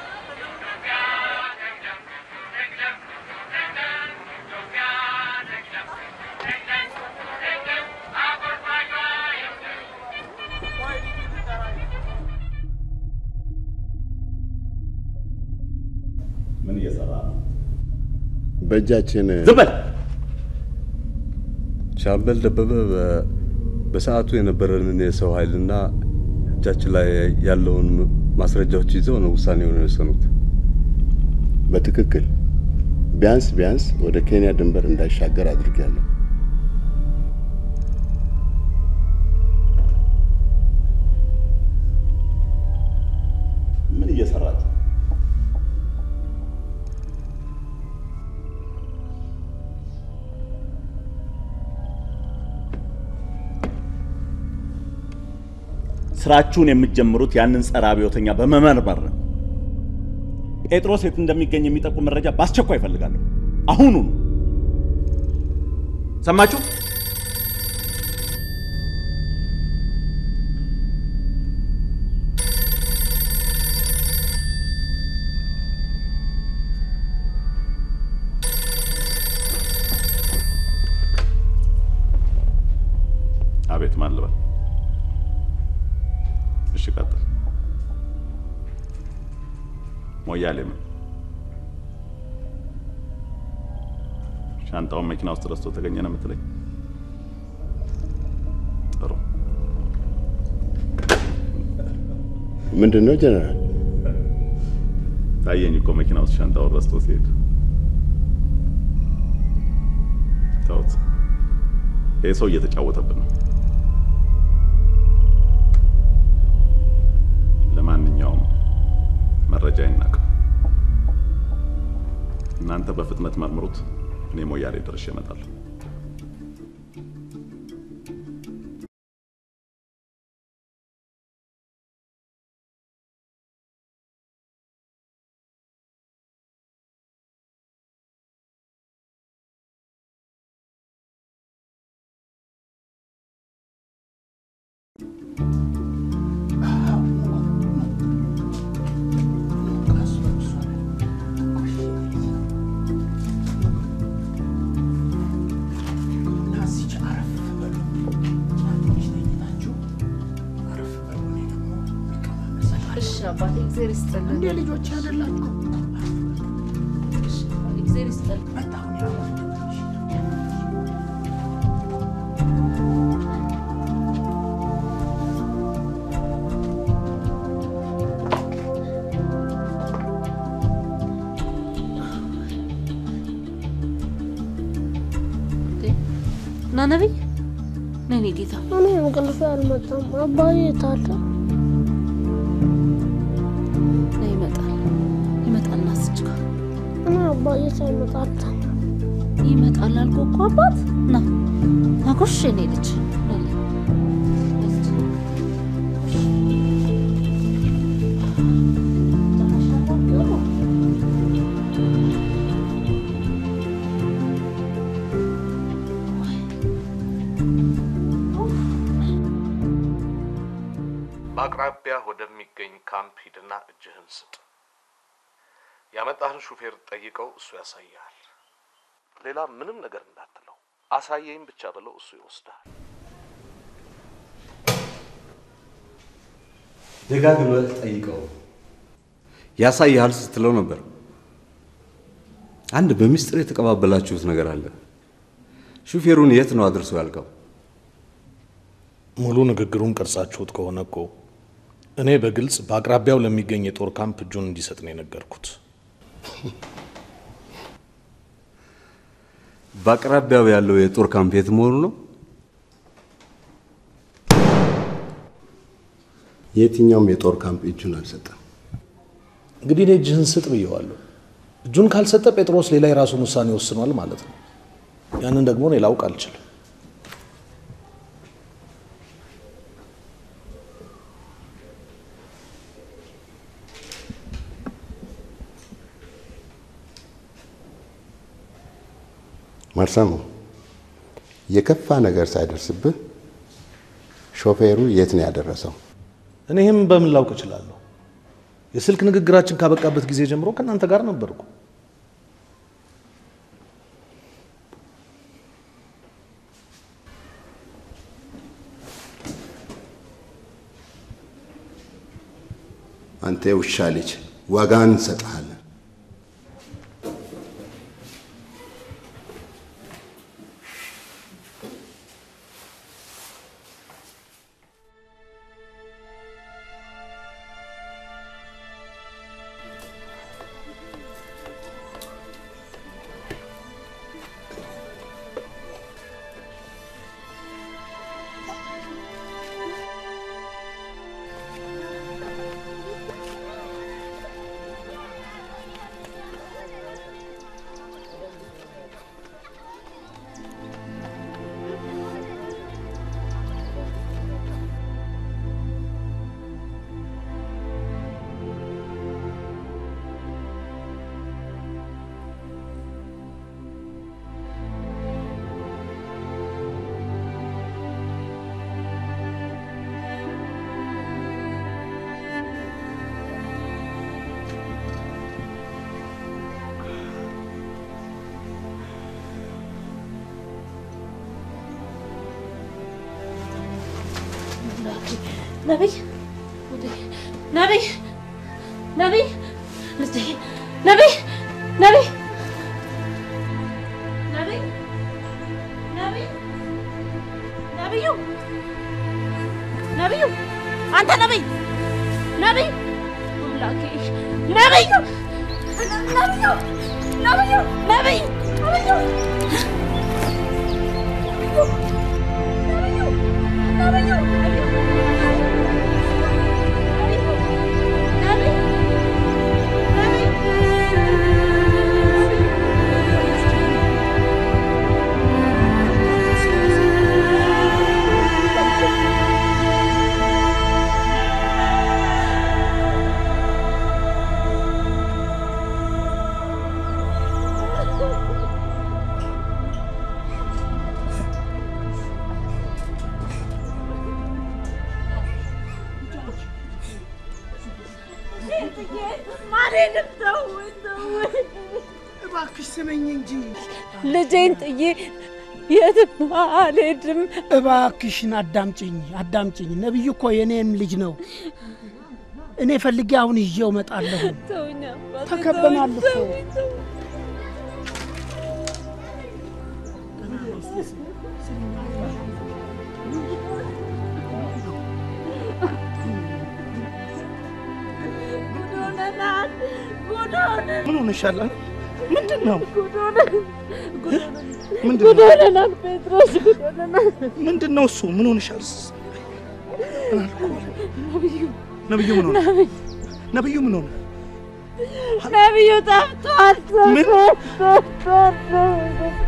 ምን እየሰራ ነው? በእጃችን ዝም በል። ሻምበል ደበበ በ- በሰዓቱ የነበረንን የሰው ኃይልና እጃችን ላይ ያለውን ማስረጃዎች ይዘው ነው ውሳኔውን የወሰኑት። በትክክል ቢያንስ ቢያንስ ወደ ኬንያ ድንበር እንዳይሻገር አድርጌያለሁ። ምን እየሰራችሁ? ስራችሁን የምትጀምሩት ያንን ጸረ አብዮተኛ በመመርመር ነው። ጴጥሮስ የት እንደሚገኝ የሚጠቁም መረጃ በአስቸኳይ እፈልጋለሁ። አሁኑ ሰማችሁ? አቤት ማን ልበል? እሺ ቀጥል። ሞያሌ ምን? ሻንጣውን መኪና ውስጥ ረስቶ ተገኘ ነው የምትለኝ? ጥሩ። ምንድን ነው ጀነራል? ታየኝ እኮ መኪና ውስጥ ሻንጣውን ረስቶ ሲሄድ። ተውት፣ ይህ ሰው እየተጫወተብን ነው። ለማንኛውም መረጃ ይናቅ። እናንተ በፍጥነት መርምሩት። እኔ ሞያሌ ደርሼ እመጣለሁ። እሺ አባቴ እግዚአብሔር ይስጥልን። እንደ ልጆች አይደላችሁ? እግዚአብሔር ይስጥልን። ና ነቢይ፣ ነይ እኔ ጌታ እኔ እንቅልፌ አልመጣም። አባዬ የት አለ? ነይ ይመጣል ይመጣል። ና እስኪ ጋር እኔ አባዬ ሳይመጣ አልተኛም። ይመጣል አልኩህ እኮ አባት። ና ና ጎሽ የኔ ልጅ ነይ ነይ። በአቅራቢያ ወደሚገኝ ካምፕ ሂድና እጅህን ስጥ። ያመጣህን ሹፌር ጠይቀው፣ እሱ ያሳይሃል። ሌላ ምንም ነገር እንዳትለው፣ አሳየኝ ብቻ ብለው፣ እሱ ይወስድሃል። ደጋግመህ ጠይቀው። ያሳይሃል ስትለው ነበር። አንድ በሚስጥር የተቀባበላችሁት ነገር አለ። ሹፌሩን የት ነው አድርሶ ያልከው? ሙሉ ንግግሩን ቀርጻችሁት ከሆነ እኮ እኔ በግልጽ በአቅራቢያው ለሚገኝ የጦር ካምፕ እጁን እንዲሰጥ ነው የነገርኩት። በአቅራቢያው ያለው የጦር ካምፕ የት መሆኑ ነው? የትኛውም የጦር ካምፕ እጁን አልሰጠም። እንግዲህ እኔ እጅህን ስጥ ብየዋለሁ። እጁን ካልሰጠ ጴጥሮስ ሌላ የራሱን ውሳኔ ወስኗል ማለት ነው። ያንን ደግሞ እኔ ላውቅ አልችልም። ማርሳሞ የከፋ ነገር ሳይደርስብህ ሾፌሩ የት ነው ያደረሰው? እኔ ይህም በምን ላውቅ እችላለሁ? የስልክ ንግግራችን ካበቃበት ጊዜ ጀምሮ ከእናንተ ጋር ነበርኩ። አንተ የውሻ ልጅ ዋጋን እንሰጥሃለን። ነቢይ ነቢይ ነቢይ ልጄ ነቢይ ነቢይ ነቢይ ነቢይ ነቢዩ ነቢዩ አንተ ነቢይ ነቢይ አምላኬ ነቢዩ ነቢዩ ነቢዩ ነቢይ ነቢዩ ነቢዩ እባክሽ ስመኝ እንጂ ልጄን ጥዬ የትም አልሄድም። እባክሽን አዳምጪኝ፣ አዳምጪኝ። ነቢዩ እኮ የኔም ልጅ ነው። እኔ ፈልጌ አሁን ይዤው እመጣለሁ። ተውኝ አባቴ፣ ተከበናል እኮ። ተውኝ፣ ተውኝ። ጉድ ሆነናል፣ ጉድ ሆነናል። ምን ሆነሻል? ምንድን ነው? ጉድ ሆነናል፣ ጉድ ሆነናል፣ ምንድን ጉድ ነው? ሆነናል። ጴጥሮስ ጉድ ሆነናል። ምንድን ነው እሱ? ምን ሆነሻል? ነቢዩ ነብዩ ምን ሆነ? ነቢዩ ነብዩ ምን ሆነ? ነቢዩ ጠፍቷል። ምን? ጠፍቷል።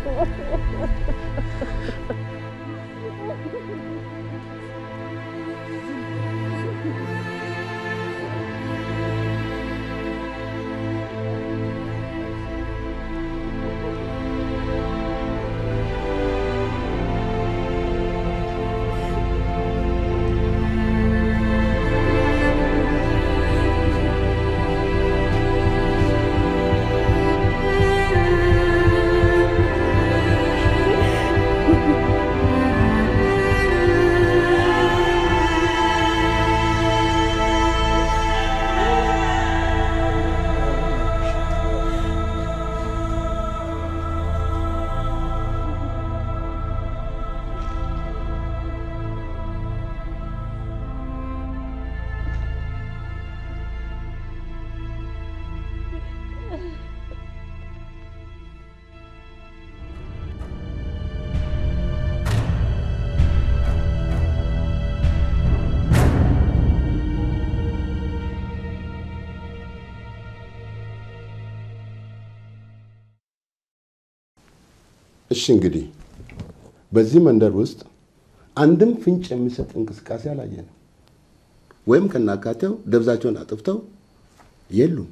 እሺ እንግዲህ በዚህ መንደር ውስጥ አንድም ፍንጭ የሚሰጥ እንቅስቃሴ አላየንም። ወይም ከናካቴው ደብዛቸውን አጥፍተው የሉም።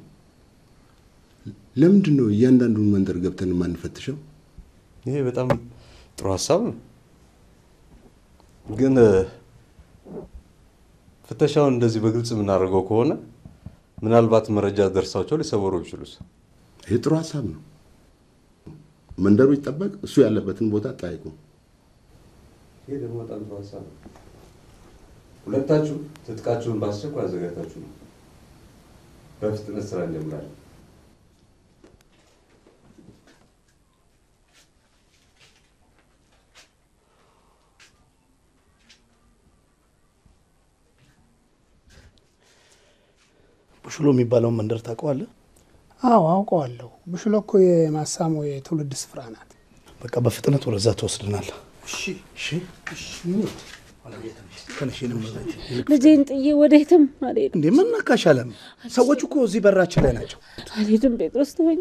ለምንድን ነው እያንዳንዱን መንደር ገብተን የማንፈትሸው? ይሄ በጣም ጥሩ ሀሳብ ነው። ግን እ፣ ፍተሻውን እንደዚህ በግልጽ የምናደርገው ከሆነ ምናልባት መረጃ ደርሳቸው ሊሰወሩ ይችሉስ? ይህ ጥሩ ሀሳብ ነው። መንደሩ ይጠበቅ፣ እሱ ያለበትን ቦታ ጠይቁ። ይሄ ደግሞ በጣም ጥሩ ሀሳብ ነው። ሁለታችሁ ትጥቃችሁን በአስቸኳይ አዘጋጅታችሁ ነው በፍጥነት ስራ እንጀምራለን። ብሽሎ የሚባለውን መንደር ታውቀዋለህ? አዎ አውቀዋለሁ። ብሽሎ እኮ የማሳሞ የትውልድ ስፍራ ናት። በቃ በፍጥነት ወደዛ ትወስድናል። እሺ፣ እሺ፣ እሺ። ተነሽ፣ የእኔ እመቤት። ልጄን ጥዬ ወዴትም አልሄድም። እንዴ ምን ነካሽ? አለም ሰዎች እኮ እዚህ በራችን ላይ ናቸው። አልሄድም። ጴጥሮስ ተወኝ።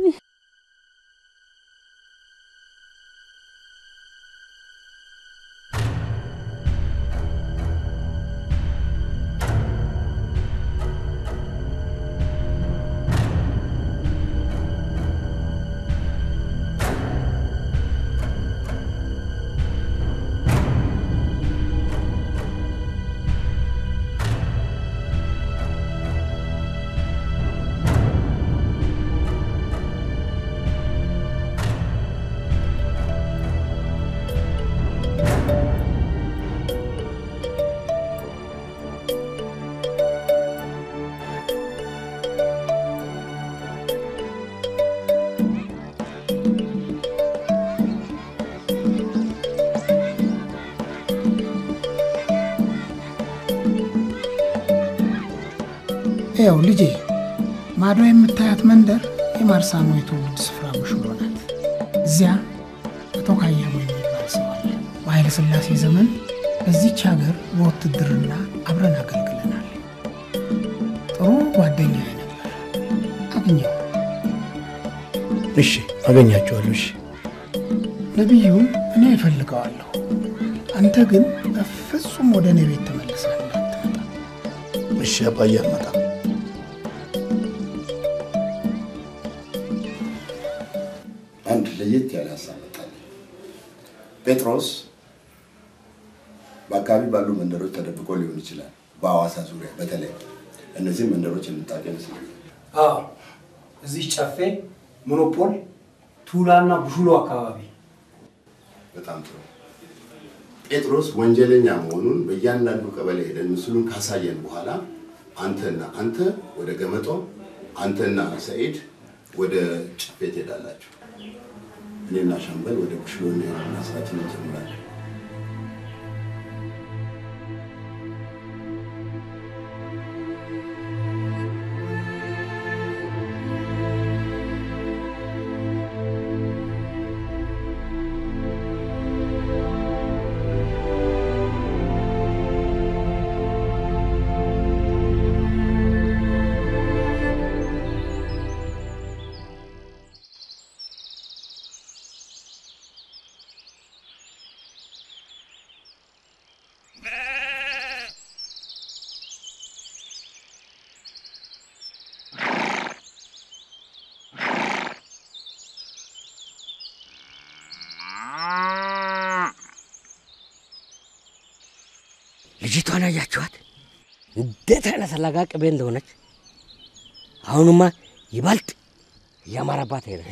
ያው ልጄ ማዶ የምታያት መንደር የማርሳሞ የትውልድ ስፍራ ሙሽሎ ናት። እዚያ አቶ ካያሞ የሚባል ሰው አለ። በኃይለ ሥላሴ ዘመን በዚች ሀገር በውትድርና አብረን አገልግለናል። ጥሩ ጓደኛ ነበር። አግኘው። እሺ አገኛቸዋለሁ። እሺ ነቢዩን እኔ እፈልገዋለሁ። አንተ ግን በፍጹም ወደ እኔ ቤት ተመልሰህ እንዳትመጣ። እሺ አባዬ አልመጣም። አንድ ለየት ያለ ሀሳብ መጣልኝ። ጴጥሮስ በአካባቢ ባሉ መንደሮች ተደብቆ ሊሆን ይችላል። በሐዋሳ ዙሪያ በተለይ እነዚህ መንደሮች የምታውቅ ይመስለኛል። አዎ እዚህ ጨፌ፣ ሞኖፖል፣ ቱላና ቡሹሎ አካባቢ በጣም ጥሩ። ጴጥሮስ ወንጀለኛ መሆኑን በእያንዳንዱ ቀበሌ ሄደን ምስሉን ካሳየን በኋላ አንተና አንተ ወደ ገመጦ፣ አንተና ሰኢድ ወደ ጨፌ ትሄዳላችሁ። እኔና ሻምበል ወደ ቡሽሎ እንሄድና ስራችን እንጀምራለን። ልጅቷን አያችኋት? እንዴት አይነት ለጋ ቅቤ እንደሆነች። አሁንማ ይበልጥ እያማረባት ሄደ።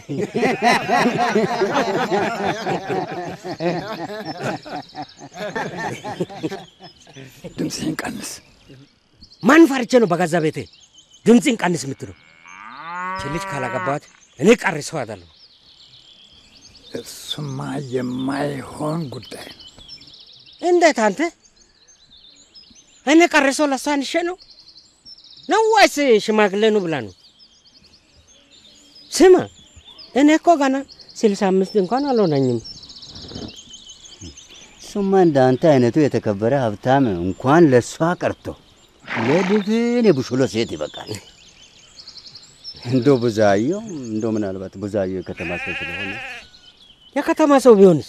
ድምፅህን ቀንስ። ማን ፈርቼ ነው በገዛ ቤቴ ድምፅን ቀንስ የምትለው? ይህች ልጅ ካላገባት እኔ ቀሪ ሰው አይደለሁ። እሱማ የማይሆን ጉዳይ ነው። እንዴት አንተ? እኔ ቀሪ ሰው ለሷ አንሼ ነው ነው ወይስ ሽማግሌ ነው ብላ ነው? ስማ እኔ እኮ ገና ስልሳ አምስት እንኳን አልሆነኝም። እሱማ እንደ አንተ አይነቱ የተከበረ ሀብታም እንኳን ለእሷ ቀርቶ ለድፍን የቡሽሎ ሴት ይበቃል። እንዶ ብዙአየው እንዶ ምናልባት ብዙአየው የከተማ ሰው ስለሆነ የከተማ ሰው ቢሆንስ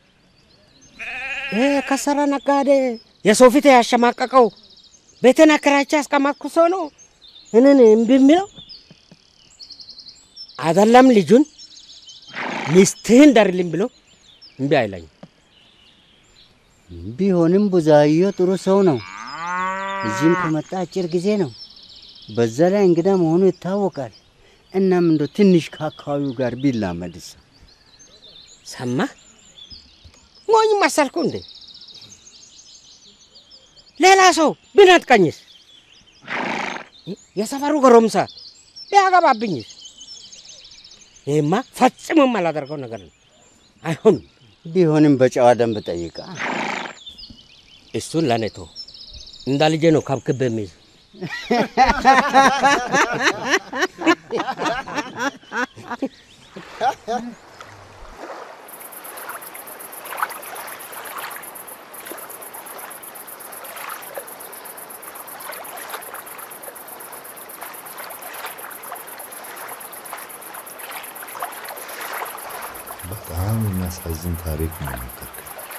ይሄ ከሰረ ነጋዴ የሰው ፊት ያሸማቀቀው ቤትን አከራይቼ ያስቀመጥኩ ሰው ነው እንን እምቢ የሚለው አይደለም። ልጁን ሚስትህን ዳርልኝ ብሎ እምቢ አይለኝም። ቢሆንም ብዙአየው ጥሩ ሰው ነው። እዚህም ከመጣ አጭር ጊዜ ነው። በዛ ላይ እንግዳ መሆኑ ይታወቃል። እናም እንደ ትንሽ ከአካባቢው ጋር ቢላመድስ ሰማ ሞኝ መሰልኩ እንዴ? ሌላ ሰው ብነጥቀኝስ? የሰፈሩ ጎረምሳ ቢያገባብኝስ? ይህማ ፈጽሞ የማላደርገው ነገር ነው። አይሆንም። ቢሆንም በጨዋ ደንብ ጠይቃ። እሱን ለእኔ ተው። እንደ ልጄ ነው ካብክብ የሚይዝ በጣም የሚያሳዝን ታሪክ ነው የነገርከኝ።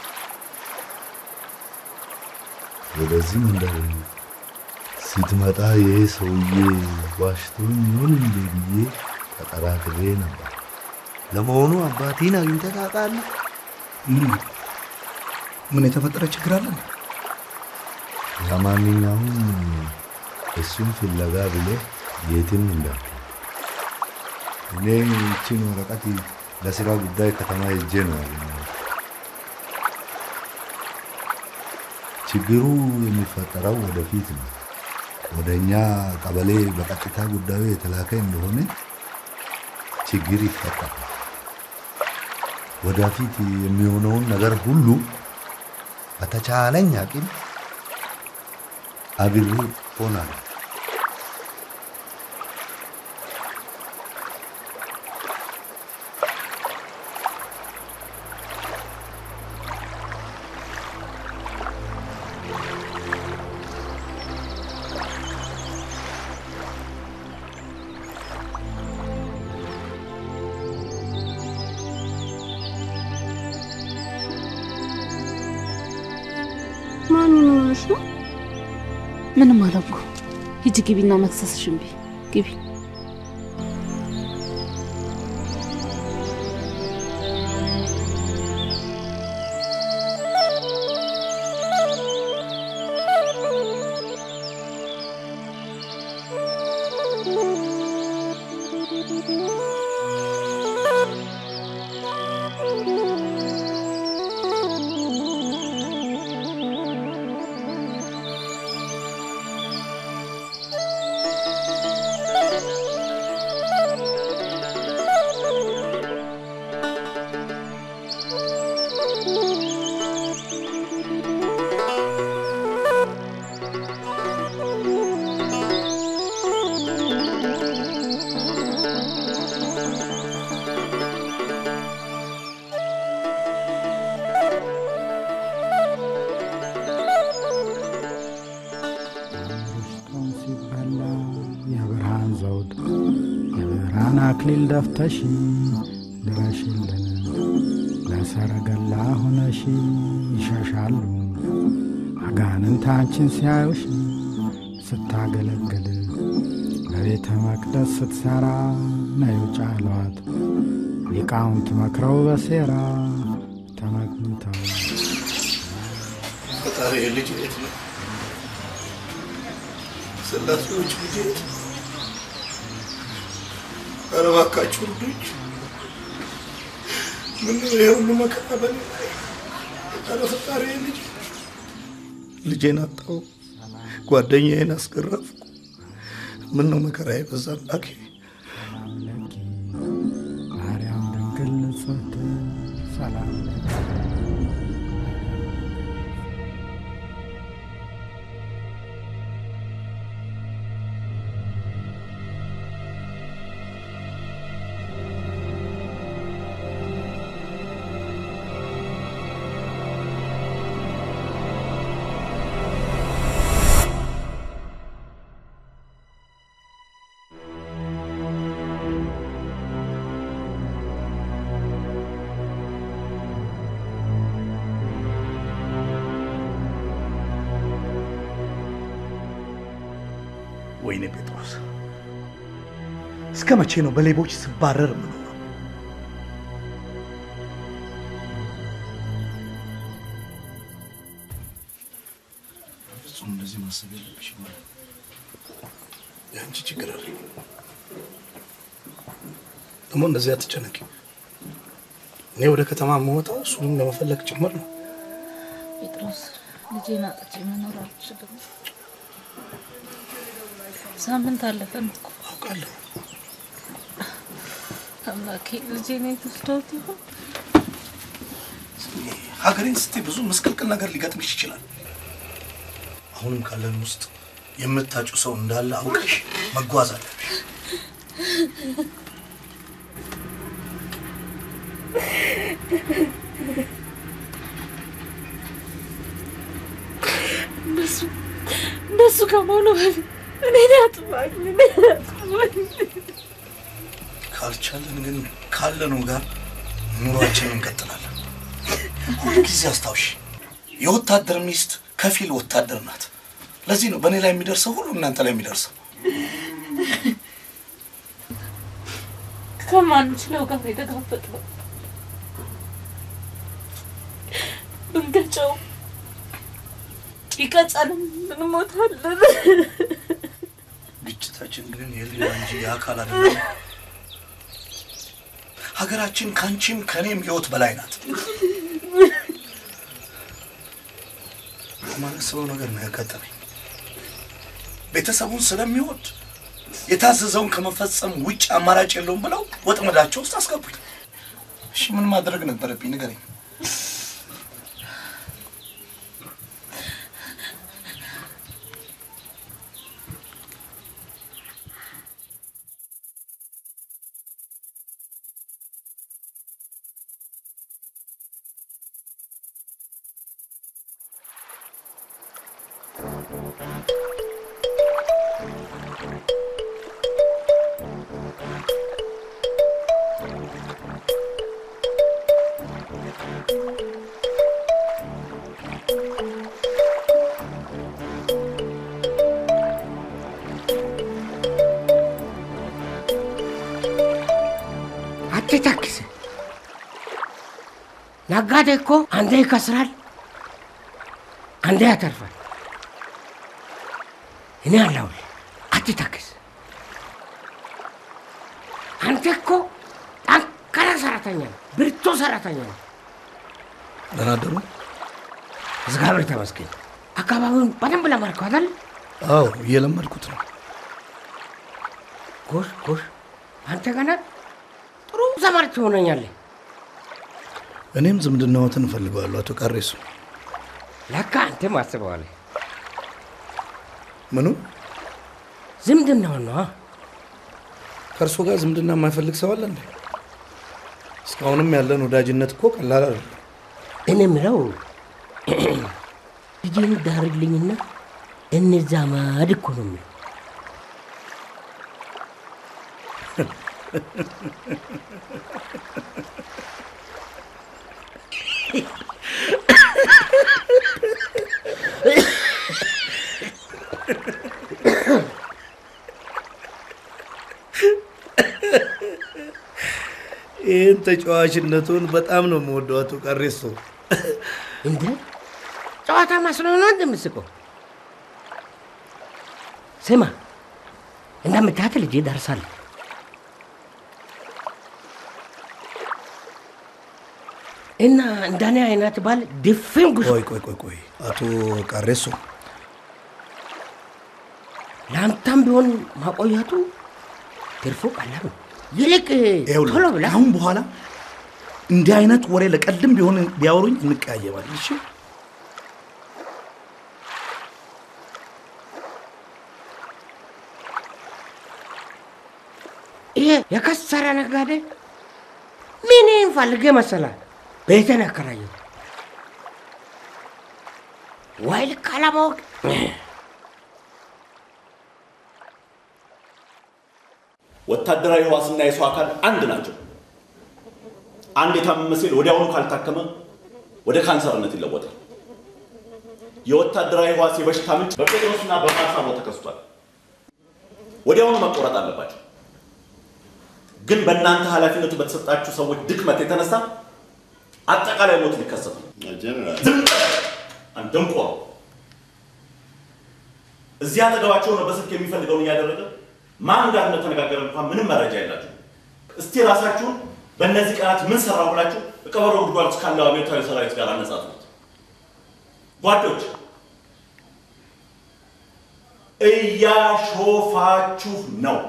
ወደዚህ መንደር ስትመጣ ይሄ ሰውዬ ዋሽቶኝ ይሆን እንዴ ብዬ ተጠራጥሬ ነበር። ለመሆኑ አባቴን አግኝተህ ታውቃለህ? ምን የተፈጠረ ችግር አለ? ለማንኛውም እሱን ፍለጋ ብለህ የትም እንዳትሄድ። እኔ ይህችን ወረቀት ለስራ ጉዳይ ከተማ ሄጄ ነው ያገኘሁት። ችግሩ የሚፈጠረው ወደፊት ነው። ወደ እኛ ቀበሌ በቀጥታ ጉዳዩ የተላከ እንደሆነ ችግር ይፈጠራል። ወደፊት የሚሆነውን ነገር ሁሉ በተቻለኝ አቅም አብሬ ሆናለሁ። ሆነሽ ነው? ምንም አለኩ። ሂጂ ግቢና መክሰስሽን ቢ ግቢ። ጦም ሲበላ የብርሃን ዘውድ የብርሃን አክሊል ደፍተሽ ድረሽልን ለሰረገላ ሆነሽ ይሸሻሉ አጋንንት አንቺን ሲያዩሽ ስታገለግል በቤተ መቅደስ ስትሰራ ነዩ ጫሏት ሊቃውንት መክረው በሴራ ተመግኝተው ፈጣሪ ልጅ የት ነው? ስላሴዎች ልጅ የት ነው? ኧረ እባካችሁ እርዱኝ። ምነው ይሄ ሁሉ መከራ በእኔ ላይ? ኧረ ፈጣሪ ልጅ ልጄን አጣሁ፣ ጓደኛዬን አስገረፍኩ። ምን ነው መከራ የበዛ አምላኬ። ማርያም ድንግል ንጽሕት ሰላም ለኪ ወይኔ ጴጥሮስ፣ እስከ መቼ ነው በሌቦች ስባረር የምኖረው? ፍጹም እንደዚህ ማሰብ የለብሽም። የአንቺ ችግር አለ። ደግሞ እንደዚህ አትጨነቂ። እኔ ወደ ከተማ የምወጣው እሱንም ለመፈለግ ጭምር ነው። ጴጥሮስ ልጄን አጥቼ መኖር አልችልም። ሳምንት አለፈን እኮ አውቃለሁ። አምላኬ ልጄን የት ወስደውት ይሆን? ሀገሬን ስትይ ብዙ ምስቅልቅል ነገር ሊገጥምሽ ይችላል። አሁንም ካለን ውስጥ የምታጩ ሰው እንዳለ አውቀሽ መጓዝ አለብሽ። እነሱ እነሱ ከመሆኑ በፊት እኔን አጥፋኝ፣ እኔን አጥፋኝ። ካልቻለን ግን ካለነው ጋር ኑሯችንን እንቀጥላለን። ሁልጊዜ አስታውሽ፣ የወታደር ሚስት ከፊል ወታደር ናት። ለዚህ ነው በእኔ ላይ የሚደርሰው ሁሉ እናንተ ላይ የሚደርሰው። ከማንችለው ጋር የተጋፈጥነው ብንገጨው ቢቀጨንም እንሞታለን። ግጭታችን ግን የህሊና እንጂ የአካል አይደለም። ሀገራችን ከአንቺም ከእኔም ህይወት በላይ ናት። የማላስበው ነገር ነው ያጋጠመኝ። ቤተሰቡን ስለሚወድ የታዘዘውን ከመፈጸም ውጭ አማራጭ የለውም ብለው ወጥመዳቸው ውስጥ አስገቡኝ። እሺ ምን ማድረግ ነበረብኝ? ንገረኝ። ነጋዴ እኮ አንዴ ይከስራል፣ አንዴ ያተርፋል። እኔ አለሁልህ፣ አትተክዝ። አንተ እኮ ጠንካራ ሰራተኛ ነው፣ ብርቱ ሰራተኛ ነው። ደህና አደሩ። እግዚአብሔር ተመስገን። አካባቢውን በደንብ ለማርከው አይደል? አዎ እየለመድኩት ነው። ጎሽ ጎሽ፣ አንተ ገና ጥሩ ዘመድ ትሆነኛለህ። እኔም ዝምድናዎትን እፈልገዋለሁ አቶ ቃሬሱ። ለካ አንተም አስበዋለህ። ምኑ ዝምድናውን ነዋ። ከእርሶ ጋር ዝምድና የማይፈልግ ሰው አለ እንዴ? እስካሁንም ያለን ወዳጅነት እኮ ቀላል አይደለም። እኔ የምለው ልጄን ዳርልኝና እንዛመድ እኮ ነው የምለው። ይህን ተጫዋችነቱን በጣም ነው የምወደው አቶ ቃሬሶ። እንዴ ጨዋታ መስሎ ነው እንደምስቀው? ስማ እንደምታያት ልጄ ደርሳለች። እና እንደኔ አይነት ባል ድፍን ጉዞ ቆይ ቆይ ቆይ ቆይ አቶ ቃሬሶ ለአንተም ቢሆን ማቆየቱ ትርፉ ቀላል ነው። ይልቅ ይኸውልህ፣ ቶሎ ብለህ ከአሁን በኋላ እንዲህ አይነት ወሬ ለቀልድም ቢሆን ቢያወሩኝ እንቀያየባለን። እሺ ይሄ የከሰረ ነጋዴ ምን ፈልጌ መሰላል ቤትን ያከራየው ወይ ልክ አለማወቅ ወታደራዊ ሕዋስና የሰው አካል አንድ ናቸው። አንድ የታመመ ሴል ወዲያውኑ ካልታከመ ወደ ካንሰርነት ይለወጣል። የወታደራዊ ሕዋስ የበሽታ ምንጭ በጴጥሮስና በማርሳሞ ተከስቷል። ወዲያውኑ መቆረጥ አለባቸው። ግን በእናንተ ኃላፊነቱ በተሰጣችሁ ሰዎች ድክመት የተነሳ አጠቃላይ ሞት ሊከሰት ነው። ዝም በል! አንተ ደንቆሮ! እዚህ አጠገባቸው ነው በስልክ የሚፈልገውን እያደረገ ማን ጋር እንደተነጋገረ እንኳን ምንም መረጃ የላችሁ። እስቲ ራሳችሁን በእነዚህ ቀናት ምን ሰራው ብላችሁ ቀበሮ ጉድጓድ ውስጥ ካለው አብዮታዊ ሰራዊት ጋር አነጻጽሩት። ጓዶች እያሾፋችሁ ነው።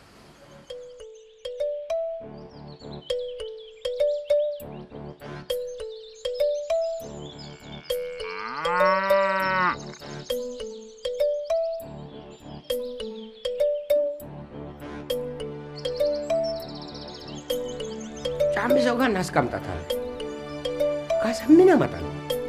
ጫሚ ሰው ጋር እናስቀምጣታለን። ካሳ ምን ያመጣል?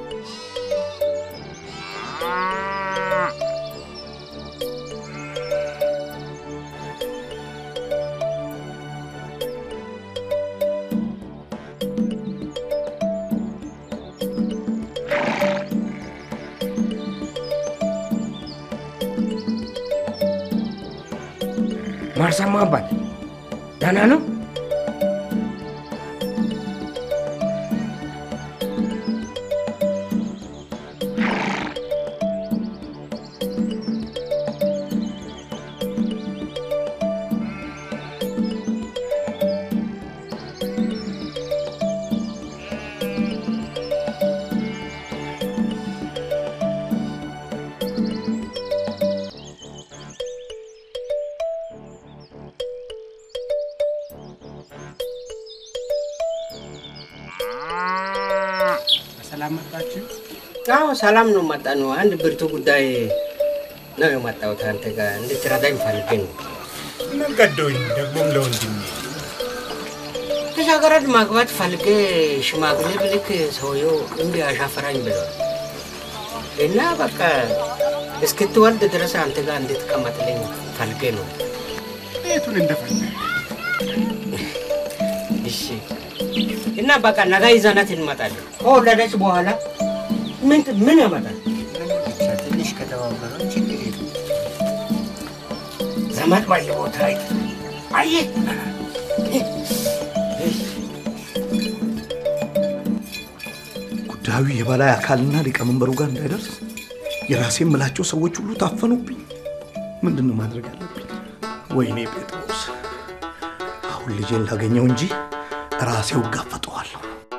ማርሳማ አባት ደህና ነው? ሰላም መጣችሁ? አዎ ሰላም ነው። መጣ ነው። አንድ ብርቱ ጉዳይ ነው የመጣሁት አንተ ጋር እንድትረዳኝ ፈልጌ ነው። ምን ገዶኝ ደግሞም ለወንድሜ ልጃገረድ ማግባት ፈልጌ ሽማግሌ ብልክ ሰውየው እምቢ አሻፈራኝ ብለዋል እና በቃ እስክትወልድ ድረስ አንተ ጋር እንድትቀመጥልኝ ፈልጌ ነው። ቤቱን እንደፈለግ እሺ እና በቃ ነገ ይዘናት እንመጣለን። ከወለደች በኋላ ምን ምን ያመጣል? ትንሽ ከተባበረን ችግር የለም። ዘመድ በየቦታ አይተ አየህ ጉዳዩ የበላይ አካልና ሊቀመንበሩ ጋር እንዳይደርስ የራሴ የምላቸው ሰዎች ሁሉ ታፈኑብኝ። ምንድን ነው ማድረግ አለብኝ? ወይኔ ጴጥሮስ፣ አሁን ልጄን ላገኘው እንጂ ራሴው እጋፈጠዋለሁ።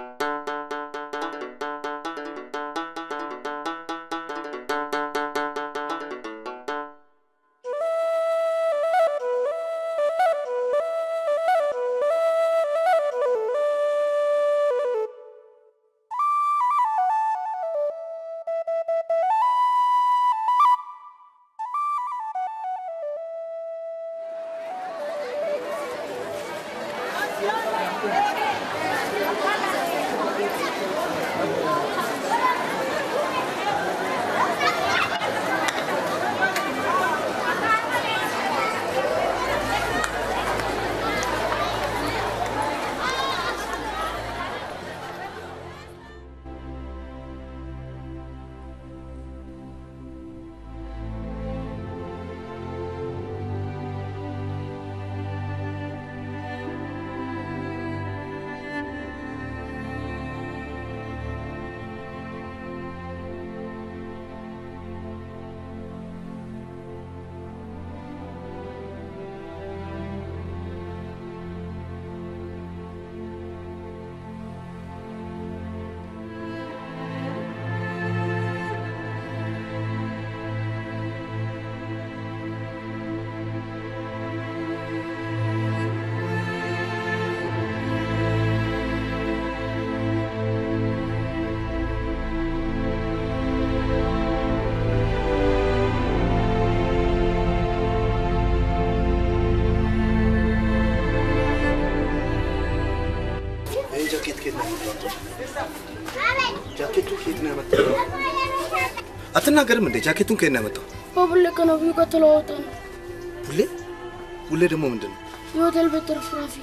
ይህ ጃኬት ከየት ነው ያመጣው? ጃኬቱ ከየት ነው ያመጣው? አትናገርም እንዴ? ጃኬቱን ከየት ነው ያመጣው? በቡሌ ከነቢዩ ጋር ተለዋወጠ ነው። ቡሌ ቡሌ ደግሞ ምንድን ነው? የሆቴል ቤት ተረፍራፊ።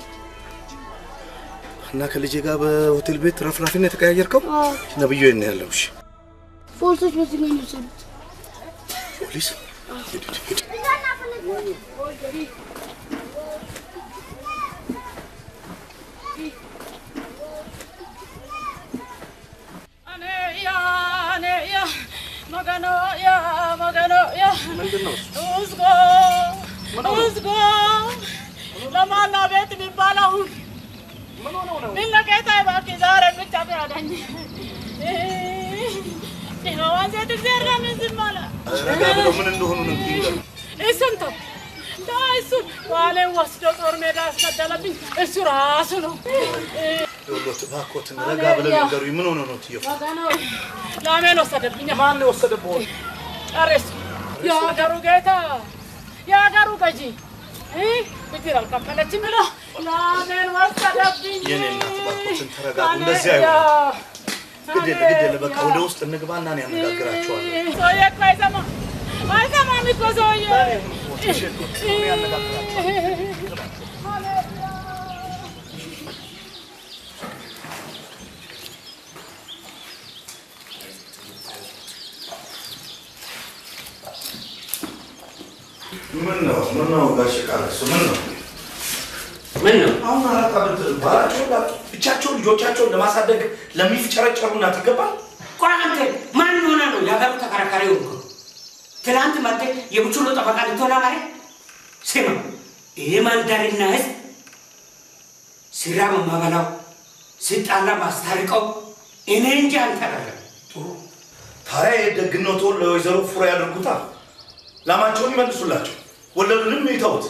እና ከልጄ ጋር በሆቴል ቤት ረፍራፊ ነው የተቀያየርከው? አዎ፣ ነብዩ የት ነው ያለው? እሺ ፖሊሶች በዚህ ነው የወሰዱት። ፖሊስ ሂድ ሂድ ሂድ። ለማና ቤት የሚባል አሁን ቢለቀታ እባክህ ዛሬ ብቻ ፍረደኝ። ይኸዋን ሴት እግዚአብሔር ለምን ዝም አለ? ረጋ ብለው ምን እንደሆኑ ነው እንግዲህ እሱን ተው ተው፣ እሱን ባሌን ወስዶ ጦር ሜዳ ያስገደለብኝ እሱ ራሱ ነው። ይኸውልዎት እባክዎትን ረጋ ብለው ይንገሩኝ። ምን ሆነ ነው ትየው? ወገኖ ላሜን ወሰደብኝ። ማን የወሰደብዎት? ጨረሱ። የሀገሩ ጌታ የሀገሩ ገዢ እ ብድር አልከፈለችም ብሎ ላሜን ወሰደብኝ። የኔ እናት እባክዎትን ተረጋጉ። እንደዚህ አይሆንም። ግድ የለ ግድ የለ በቃ ወደ ውስጥ እንግባና እኔ አነጋግራቸዋለሁ። ሰውዬ እኮ አይሰማም አይሰማም እኮ ሰውዬ ምን ነው ምን ነው ጋሽ ቃለሱ ምን ነው ምን ነው አሁን አራት ዓመት ባላቸው ብቻቸውን ልጆቻቸውን ለማሳደግ ለሚፍጨረጨሩ እናት ይገባል? ቆይ አንተ ማን ሆነ ነው የሀገሩ ተከራካሪ ሆንኩ? ትናንት መጥተህ የቡችሎ ጠበቃ ልትሆን አማረ? ስማ ይሄ ማንዳሪና ህዝብ ስራ ማበላው ስጣላ ማስታርቀው እኔ እንጂ አንተ አይደለም። ታዲያ የደግነቶን ለወይዘሮ ፉራ ያደርጉታ፣ ላማቸውን ይመልሱላቸው፣ ወለዱንም ይተውት።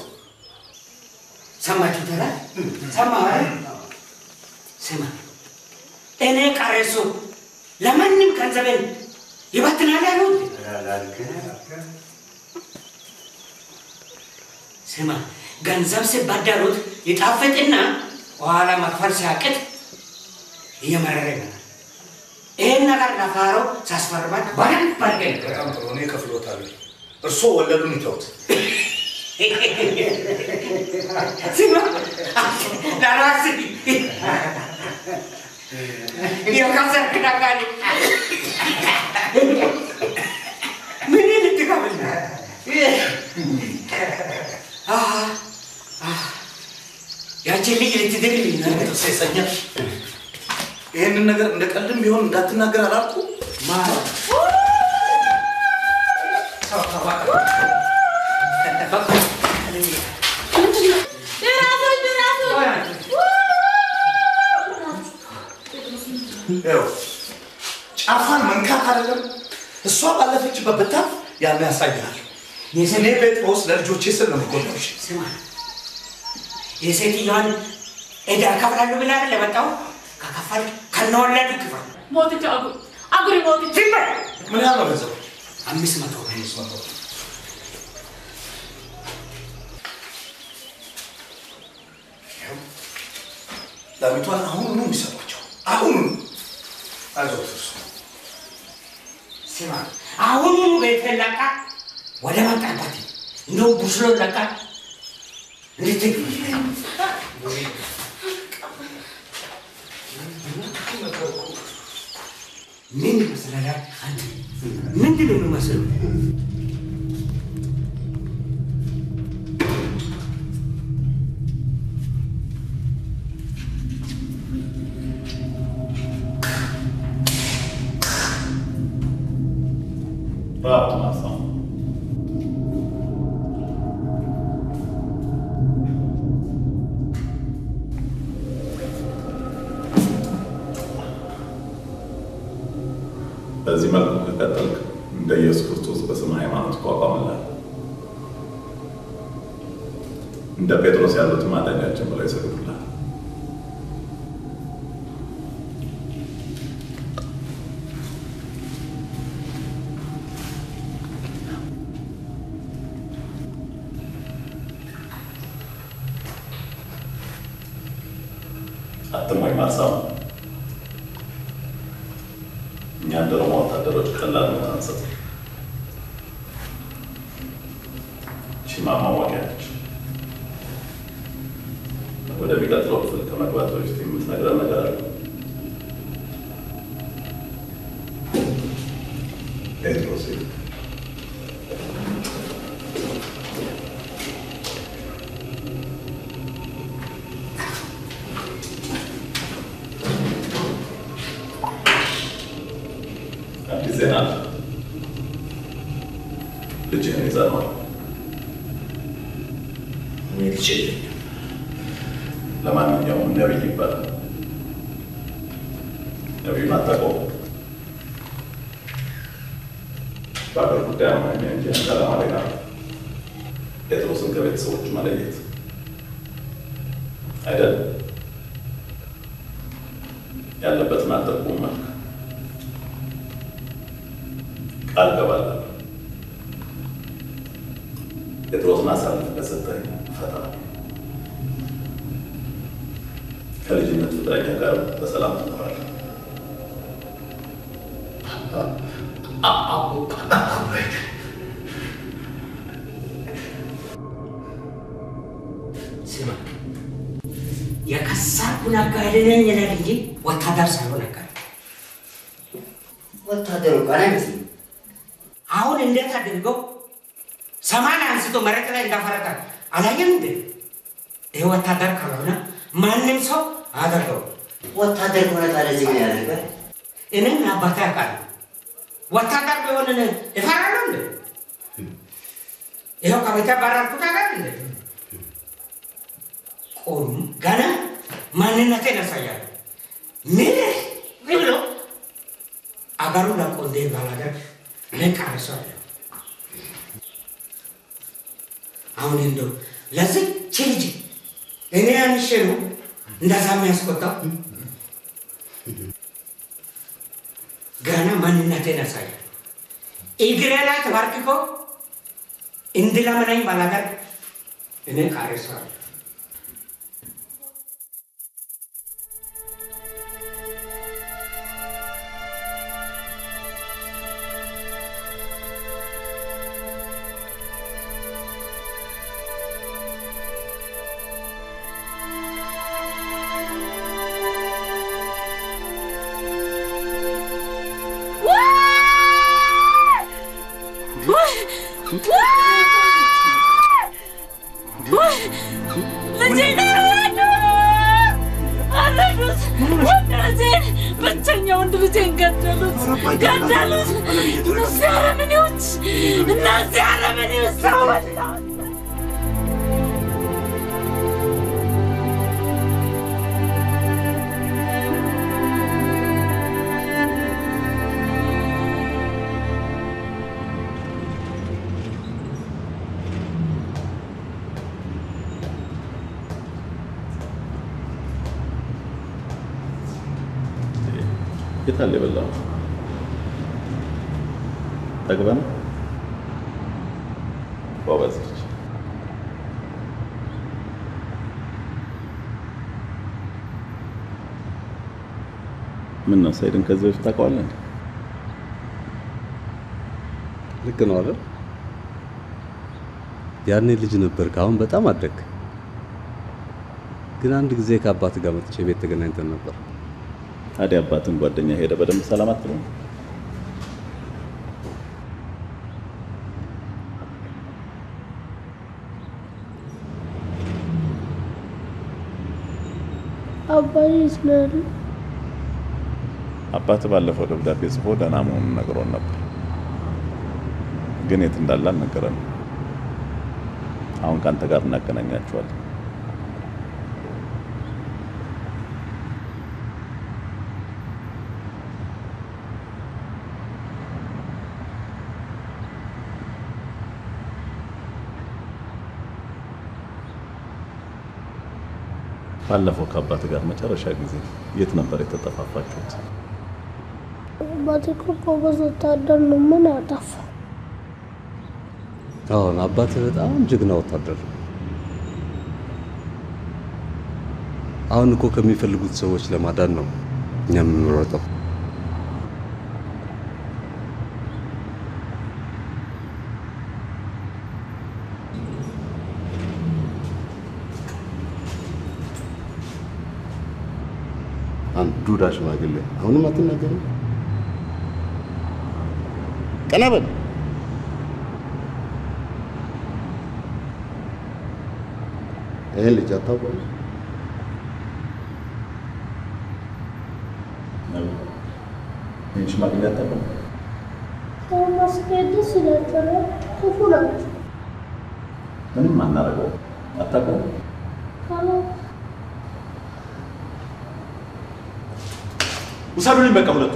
ሰማችሁ ተራ ሰማ ስማ እኔ ቀረሱ ለማንም ገንዘቤን ይበትናል ያሉት ስማ ገንዘብ ሲባደሩት ይጣፍጥና በኋላ መክፈል ሲያቅት እየመረረ ይመጣል። ይህን ነገር ለፋሮ ሳስፈርማት በደንብ አድርገህ በጣም ጥሩ፣ እኔ እከፍልዎታለሁ። እርስዎ ወለዱን ይተውት። ስማ ለራስህ የከሰርክ ነጋዴ ምን ልትከፍል ነው? አሃ፣ አሃ፣ ያችን ልጅ ልትድርልኝ ነው? ሴሰኛ ይህንን ነገር እንደ ቀልድም ቢሆን እንዳትናገር አላልኩ? ይኸው ጫፏን መንካት አይደለም እሷ ባለፈችበት ብታልፍ ያን ያሳያል። እኔ ጴጥሮስ ለልጆቼ ስል ነው የምጎዳው። እሺ? ስማ የሴትዮዋን ዕዳ እከፍላለሁ ብለህ አይደል የመጣው? ከከፈልክ ከነወለዱ ክፈል። ሞትች አጉር አጉሪ ሞትች ምን ያህል ነው ገንዘቡ? አምስት መቶ አምስት መቶ ላሚቷን አሁኑኑ የሚሰጧቸው አሁኑኑ። አይዞህ እሱ ስማ አሁኑኑ ቤትህን ለቃ ወደ መጣበት እንደው ቡስሎ ለቃ እንድትግ ምን ይመስላል አንተ? ምንድን ነው የሚመስለው? Bravo, Marcel. በዚህ መልኩ ከቀጠልክ እንደ ኢየሱስ ክርስቶስ በስም ሃይማኖት እቋቋምልሃለሁ። እንደ ጴጥሮስ ያሉት ማዳኛችን ብለው ይሰግዱልሃል። አትሞኝ ማርሳው። እኛ እንደ ሮማ ወታደሮች ቀላል ነው አንሰጥ። ቺማ ማወቂያ ነች። ወደሚቀጥለው ክፍል ከመግባት በፊት የምትነግረን ነገር አለ። ጴጥሮስ አዲስ ዜና አለ። ልጅህን ይዘነዋል። ልጅ ለማንኛውም ነቢይ ይባላል። ነቢዩን አታውቀውም። በአገር ጉዳይ አማርኛ እንጂ አንተ ዓላማ ሌላ ነው። ጴጥሮስን ከቤተሰቦቹ መለየት አይደል? ያለበትን አጠቁም መልክ ቃል ገባለሁ። ጴጥሮስን አሳልፈህ ከሰጠኝ እፈታለሁ። ከልጅነት ፍቅረኛ ጋር በሰላም ትኖራለህ። ስማ የከሳኩ ነጋዴ ነኝ ይላል እንጂ ወታደር ሳይሆን ነጋዴ። ወታደሩ ቃል አይመስልም። አሁን እንዴት አድርገው ሰማን አንስቶ መሬት ላይ እንዳፈረጠ አላየም እንዴ? ይህ ወታደር ካልሆነ ማንም ሰው አያደርገው። ወታደር ከሆነ ታዲያ እዚህ ምን ያደርጋል? እኔም አባቴ ያውቃል። ወታደር ቢሆን እፈራለሁ እንዴ? ይኸው ከቤተ ባረርኩት አጋር እንዴ? ቆም ገና ማንነቴን ያሳያል። ምን ብሎ አገሩን ለቆ እንደ ባላገር ነቃርሰዋለሁ። አሁን እንደው ለዚች ልጅ እኔ አንሼ ነው እንደዛ የሚያስቆጣው። ገና ማንነቴን ያሳያል። እግሬ ላይ ተባርክኮ እንድለምነኝ ባላገር እኔ ቃርሰዋለሁ። ልጄን አረዱ! አረዱት! ወንድነቴን ገደሉት፣ ገደሉት። እነዚህ አረመኔዎች፣ እነዚህ አረመኔዎች ሰው በላው። የታለ የበላው? ጠግበህ ነው? ጎበዝ ልጅ። ምን ነው ሰይድን ከዚህ በፊት ታውቀዋለህ? እንዴ? ልክ ነው አይደል? ያኔ ልጅ ነበርክ፣ አሁን በጣም አደግ። ግን አንድ ጊዜ ከአባት ጋር መጥቼ ቤት ተገናኝተን ነበር። ታዲያ አባትን ጓደኛ ሄደ በደንብ ሰላም አትለው? አባዬ የት ነው ያለው? አባት ባለፈው ደብዳቤ ጽፎ ደህና መሆኑን ነግሮን ነበር፣ ግን የት እንዳለ አልነገረንም። አሁን ከአንተ ጋር እናገናኛቸዋለን። ባለፈው ከአባት ጋር መጨረሻ ጊዜ የት ነበር የተጠፋፋችሁት? አባቴ እኮ ጎበዝ ወታደር ነው። ምን አጠፋ? አሁን አባትህ በጣም ጀግና ወታደር ነው። አሁን እኮ ከሚፈልጉት ሰዎች ለማዳን ነው እኛ የምንሮጠው። አንድ ዱዳ ሽማግሌ አሁንም አትናገርም? ቀና በል። ይህን ልጅ አታውቀውም? ይህን ሽማግሌ አታውቀውም? ሰው ማስኬድ ደስ ይላቸዋል። ክፉ ናቸው። ምንም አናደርገውም። አታውቀውም? ካላ- ውሰዱልኝ በቃ ሁለቱ።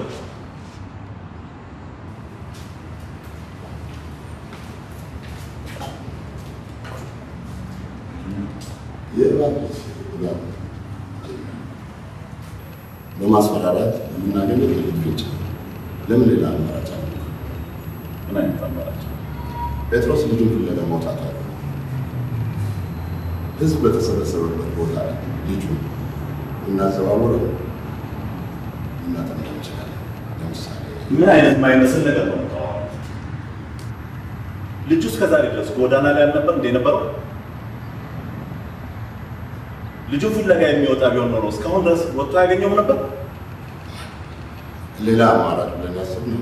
የእባብ ልጅ እባብ በማስፈራራት የምናገኘው ትልቅ ፍንጭ። ለምን ሌላ አማራጭ አለ? ምን አይነት አማራጭ? ጴጥሮስ ልጁን ፍለጋ መውጣት አለ። ህዝብ በተሰበሰበበት ቦታ ላይ ልጁን እናዘዋውረው እናጠምደው እንችላለን። ለምሳሌ ምን አይነት ማይመስል ነገር ነው የምታወራው? ልጁ እስከ ዛሬ ድረስ ጎዳና ላይ አልነበር እንደ ነበረው? ልጁ ፍለጋ የሚወጣ ቢሆን ኖሮ እስካሁን ድረስ ወጥቶ ያገኘውም ነበር? ሌላ አማራጭ ብለን ያሰብነው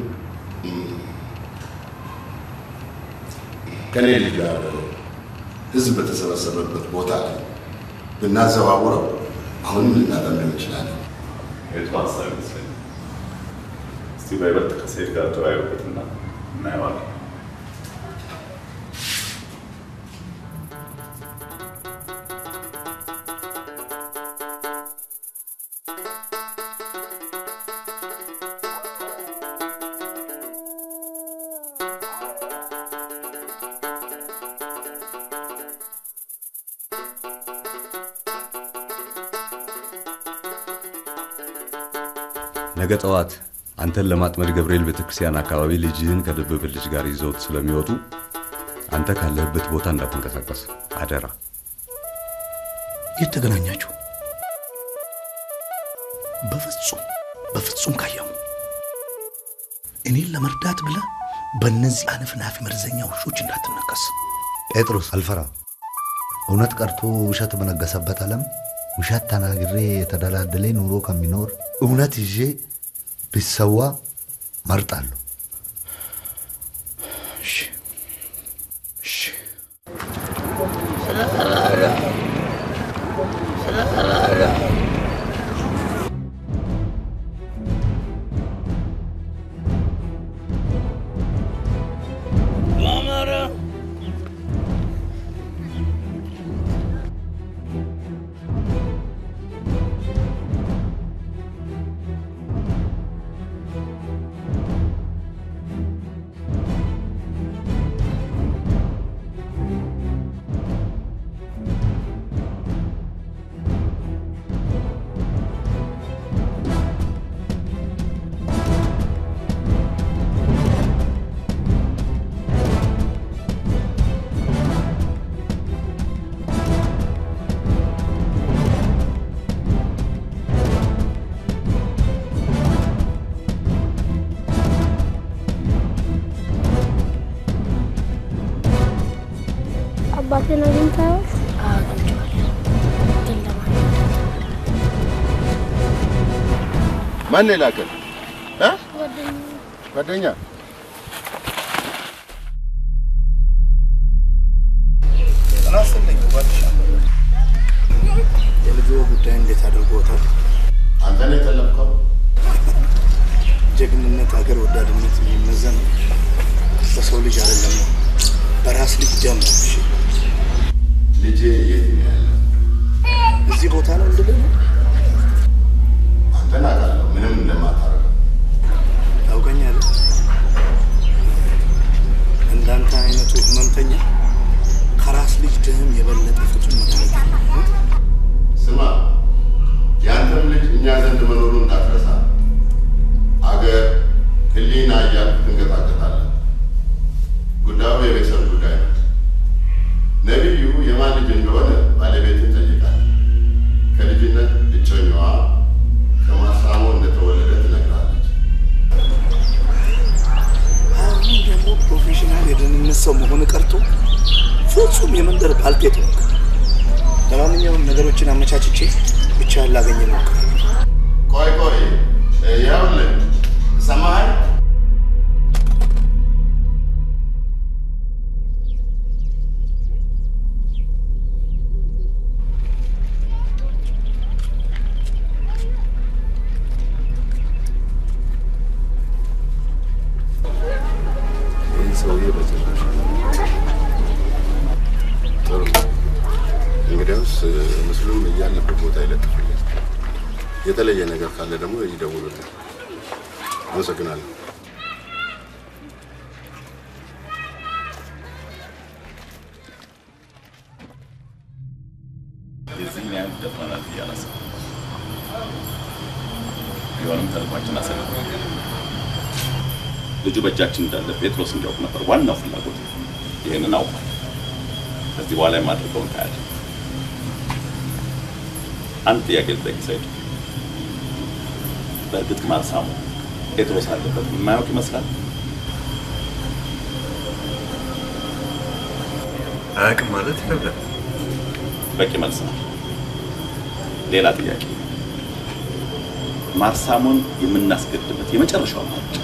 ከኔ ልጅ ጋር ህዝብ በተሰበሰበበት ቦታ ላይ ብናዘዋውረው አሁንም ልናጠምደው እንችላለን። የቱ ሀሳብ ይመስለኛል። እስቲ በይበልጥ ከሰይድ ጋር ተወያዩበትና እናየዋለን። ነገ ጠዋት አንተን ለማጥመድ ገብርኤል ቤተክርስቲያን አካባቢ ልጅህን ከድብብ ልጅ ጋር ይዘውት ስለሚወጡ አንተ ካለህበት ቦታ እንዳትንቀሳቀስ አደራ። የት ተገናኛችሁ? በፍጹም በፍጹም ካየሙ እኔን ለመርዳት ብለህ በእነዚህ አነፍናፊ መርዘኛ ውሾች እንዳትነከስ። ጴጥሮስ አልፈራ። እውነት ቀርቶ ውሸት በነገሰበት ዓለም ውሸት ተናግሬ የተደላደለ ኑሮ ከሚኖር እውነት ይዤ ቢሰዋ መርጣለሁ። አባቴን አግኝተኸው? አግኝቼዋለሁ፣ ግን ለማን ማን ነው የላከን? እ? ጓደኛ ጤና ይስጥልኝ ጓደኛ። የልጆ ጉዳይ እንዴት አድርጎታል? አንተ ነው የጠለፍከው? ጀግንነት፣ ሀገር ወዳድነት የሚመዘን በሰው ልጅ አይደለም፣ በራስ ልጅ ደም ነው። እሺ፣ ልጄ የት ነው ያለው? እዚህ ቦታ ነው እንድልህ ነው። አንተን አውቃለሁ፣ ምንም እንደማታረግ ታውቀኛለህ። እንዳንተ አይነቱ ህመምተኛ ከራስ ልጅ ደም የበለጠ ፍጹም መድኃኒት የለም። ስማ፣ የአንተም ልጅ እኛ ዘንድ መኖሩን እንዳትረሳ። አገር ህሊና እያልክ ትንቀጣቀጣለህ። ጉዳዩ የቤተሰብ ጉዳይ ነው። ነቢዩ የማን ልጅ እንደሆነ ባለቤትን ጠይቃል። ከልጅነት እጮኛዋ ከማሳሞ እንደተወለደ ትነግራለች። አሁን ደግሞ ፕሮፌሽናል የደህንነት ሰው መሆን ቀርቶ ፍጹም የመንደር ባልቴት ሆንክ። ለማንኛውም ነገሮችን አመቻችቼ ብቻ ላገኘ ሞክር። ቆይ ቆይ፣ ይኸውልህ ሰማኸኝ? ይህን ሰውዬ በጭራሽ ጥሩ እንግዲያውስ ምስሉም እያለበት ቦታ ይለጥፍልኝ። የተለየ ነገር ካለ ደግሞ ይደውሉልኝ። አመሰግናለሁ። የዚህን ያህል ደፍረናል ብዬ አላሰብኩም። ቢሆንም ተልኳችን አሰለ ልጁ በእጃችን እንዳለ ጴጥሮስ እንዲያውቅ ነበር ዋናው ፍላጎት። ይህንን አውቋል። ከዚህ በኋላ የማድረገውን ታያለህ። አንድ ጥያቄ ልጠይቅ ሰይድ። በእርግጥ ማርሳሙ ጴጥሮስ አለበት የማያውቅ ይመስላል? አያውቅም ማለት ይከብዳል። በቂ መልስ ነው። ሌላ ጥያቄ፣ ማርሳሞን የምናስገድበት የመጨረሻው አማራጭ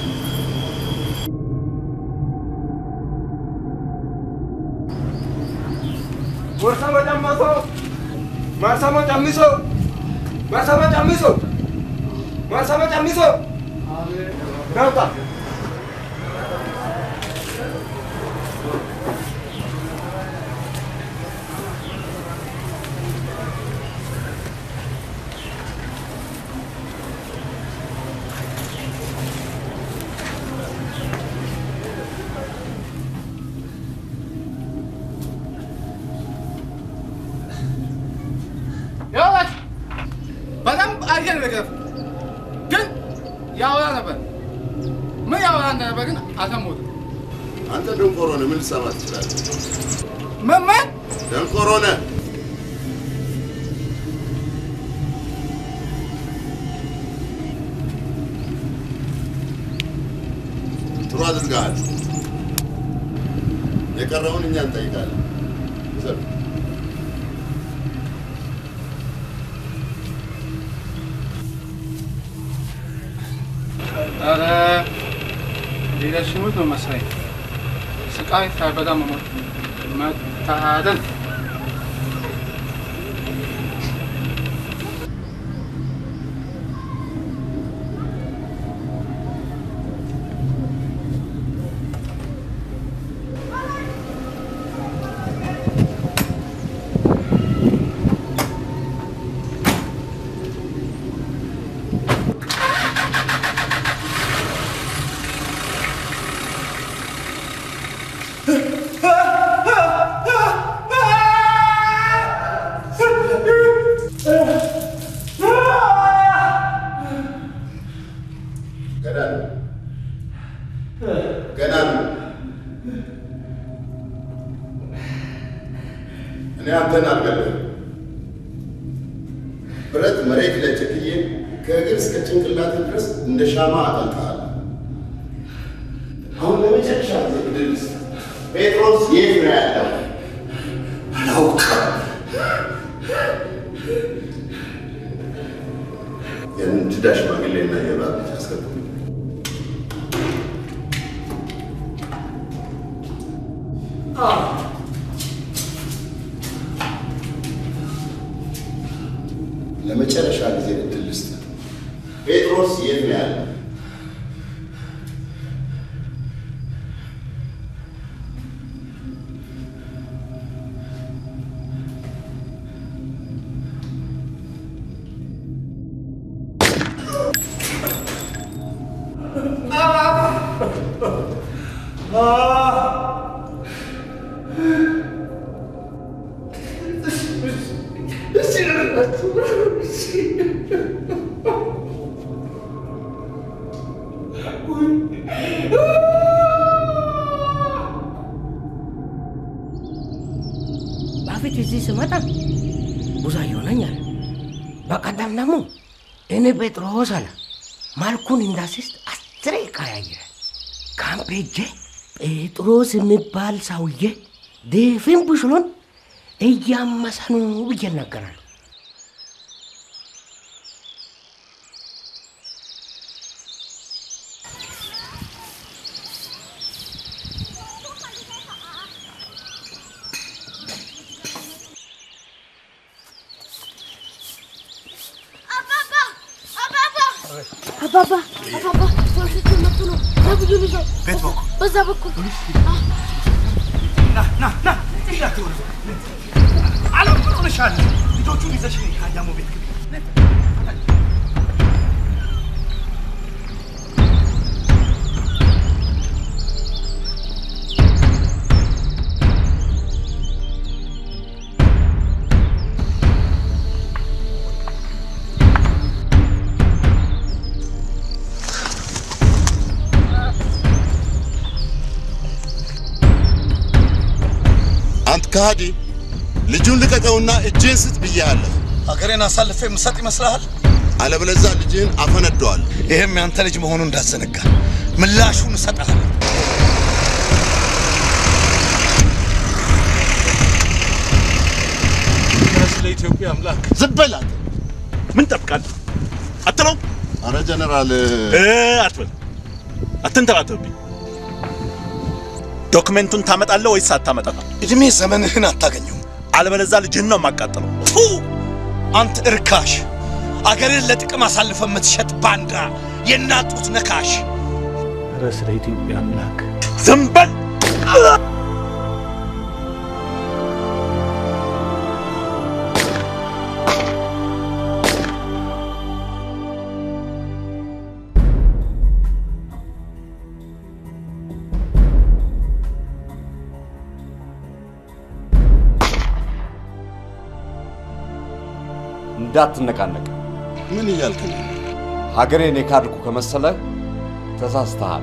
Marsama Jammaso! Marsama Jammiso! Marsama Jammiso! Marsama Jammiso! Nauta! ይኸውልህ በደንብ አድርገህ ንገረው። ግን ያወራ ነበር። ምን ያወራ እንደነበር ግን አልሰማሁትም። አንተ ደንቆሮ ነህ፣ ምን ልትሰማ ትችላለህ? ምን ምን ደንቆሮ ነህ። ጥሩ አድርገሃል። የቀረውን እኛ እንጠይቃለን። ውሰድ። ኧረ ሊረሽኑት ነው መሰለኝ። ስቃይ ሳይበዛ መሞት መታደል ገና ነው፣ ገና ነው። እኔ አንተን አልገለህም። ብረት መሬት ላይ ቸክዬ ከእግር እስከ ጭንቅላት ድረስ እንደ ሻማ አጠልቅሃለሁ። አሁን ለመጨረሻ ጊዜ ዕድል ስጥ። ጴጥሮስ የት ነው ያለው? ጴጥሮስ የት ነው ያለው? በፊት እዚህ ስመጣ ቡዛየው ነኝ አለ። በቀደም ደግሞ እኔ ጴጥሮስ አለ። መልኩን እንዳስስት አስሬ ቀያየረ። ካምፕ ሄጄ ጴጥሮስ የሚባል ሰውዬ ድፍን ቡሽሎን እያመሰ ነው ብዬ እናገራለሁ። አባባ አባባ ፖሊሶች መጡ ነው። ነብዩን ይዘው ቤት በኩል በዛ በኩል ና ና ና አለም ምን ሆነሻል? ልጆቹን ይዘሽ ነይ ከአያሞ ቤት ግቢ። አንተ ከሃዲ ልጁን ልቀቀውና እጅህን ስጥ ብዬሃለሁ። ሀገሬን አሳልፌ የምሰጥ ይመስልሃል? አለበለዚያ ልጅህን አፈነደዋለሁ። ይህም ያንተ ልጅ መሆኑን እንዳዘነጋ ምላሹን እሰጥሃለሁ። ስለ ኢትዮጵያ አምላክ ዝም በል አንተ። ምን ጠብቃለህ? አትለውም? አረ ጀነራል እ አትበል፣ አትንተባተብኝ። ዶክመንቱን ታመጣለህ ወይስ አታመጣም? እድሜ ዘመንህን አታገኘውም። አለበለዚያ ልጅህን ነው የማቃጥለው። ፉ አንተ እርካሽ፣ አገርን ለጥቅም አሳልፈ የምትሸጥ ባንዳ፣ የናጡት ነካሽ። ኧረ ስለ ኢትዮጵያ አምላክ ዝም በል! እንዳትነቃነቅ። ምን እያልክ ነው? ሀገሬን የካድኩ ከመሰለ ተሳስተሃል።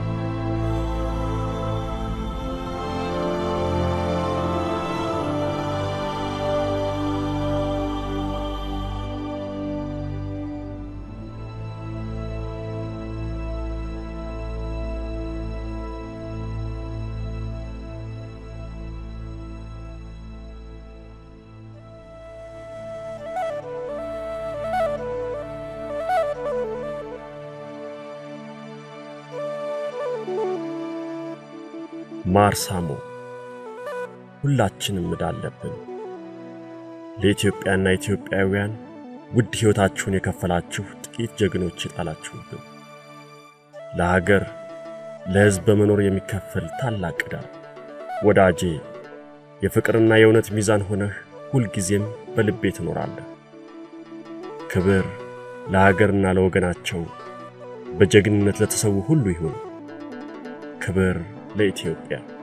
ማርሳሞ ሁላችንም ዕዳ አለብን። ለኢትዮጵያና ኢትዮጵያውያን ውድ ሕይወታችሁን የከፈላችሁ ጥቂት ጀግኖች የጣላችሁብን ለሀገር ለሕዝብ በመኖር የሚከፈል ታላቅ ዕዳ። ወዳጄ የፍቅርና የእውነት ሚዛን ሆነህ ሁልጊዜም በልቤ ትኖራለህ። ክብር ለሀገርና ለወገናቸው በጀግንነት ለተሰዉ ሁሉ ይሁን። ክብር ለኢትዮጵያ።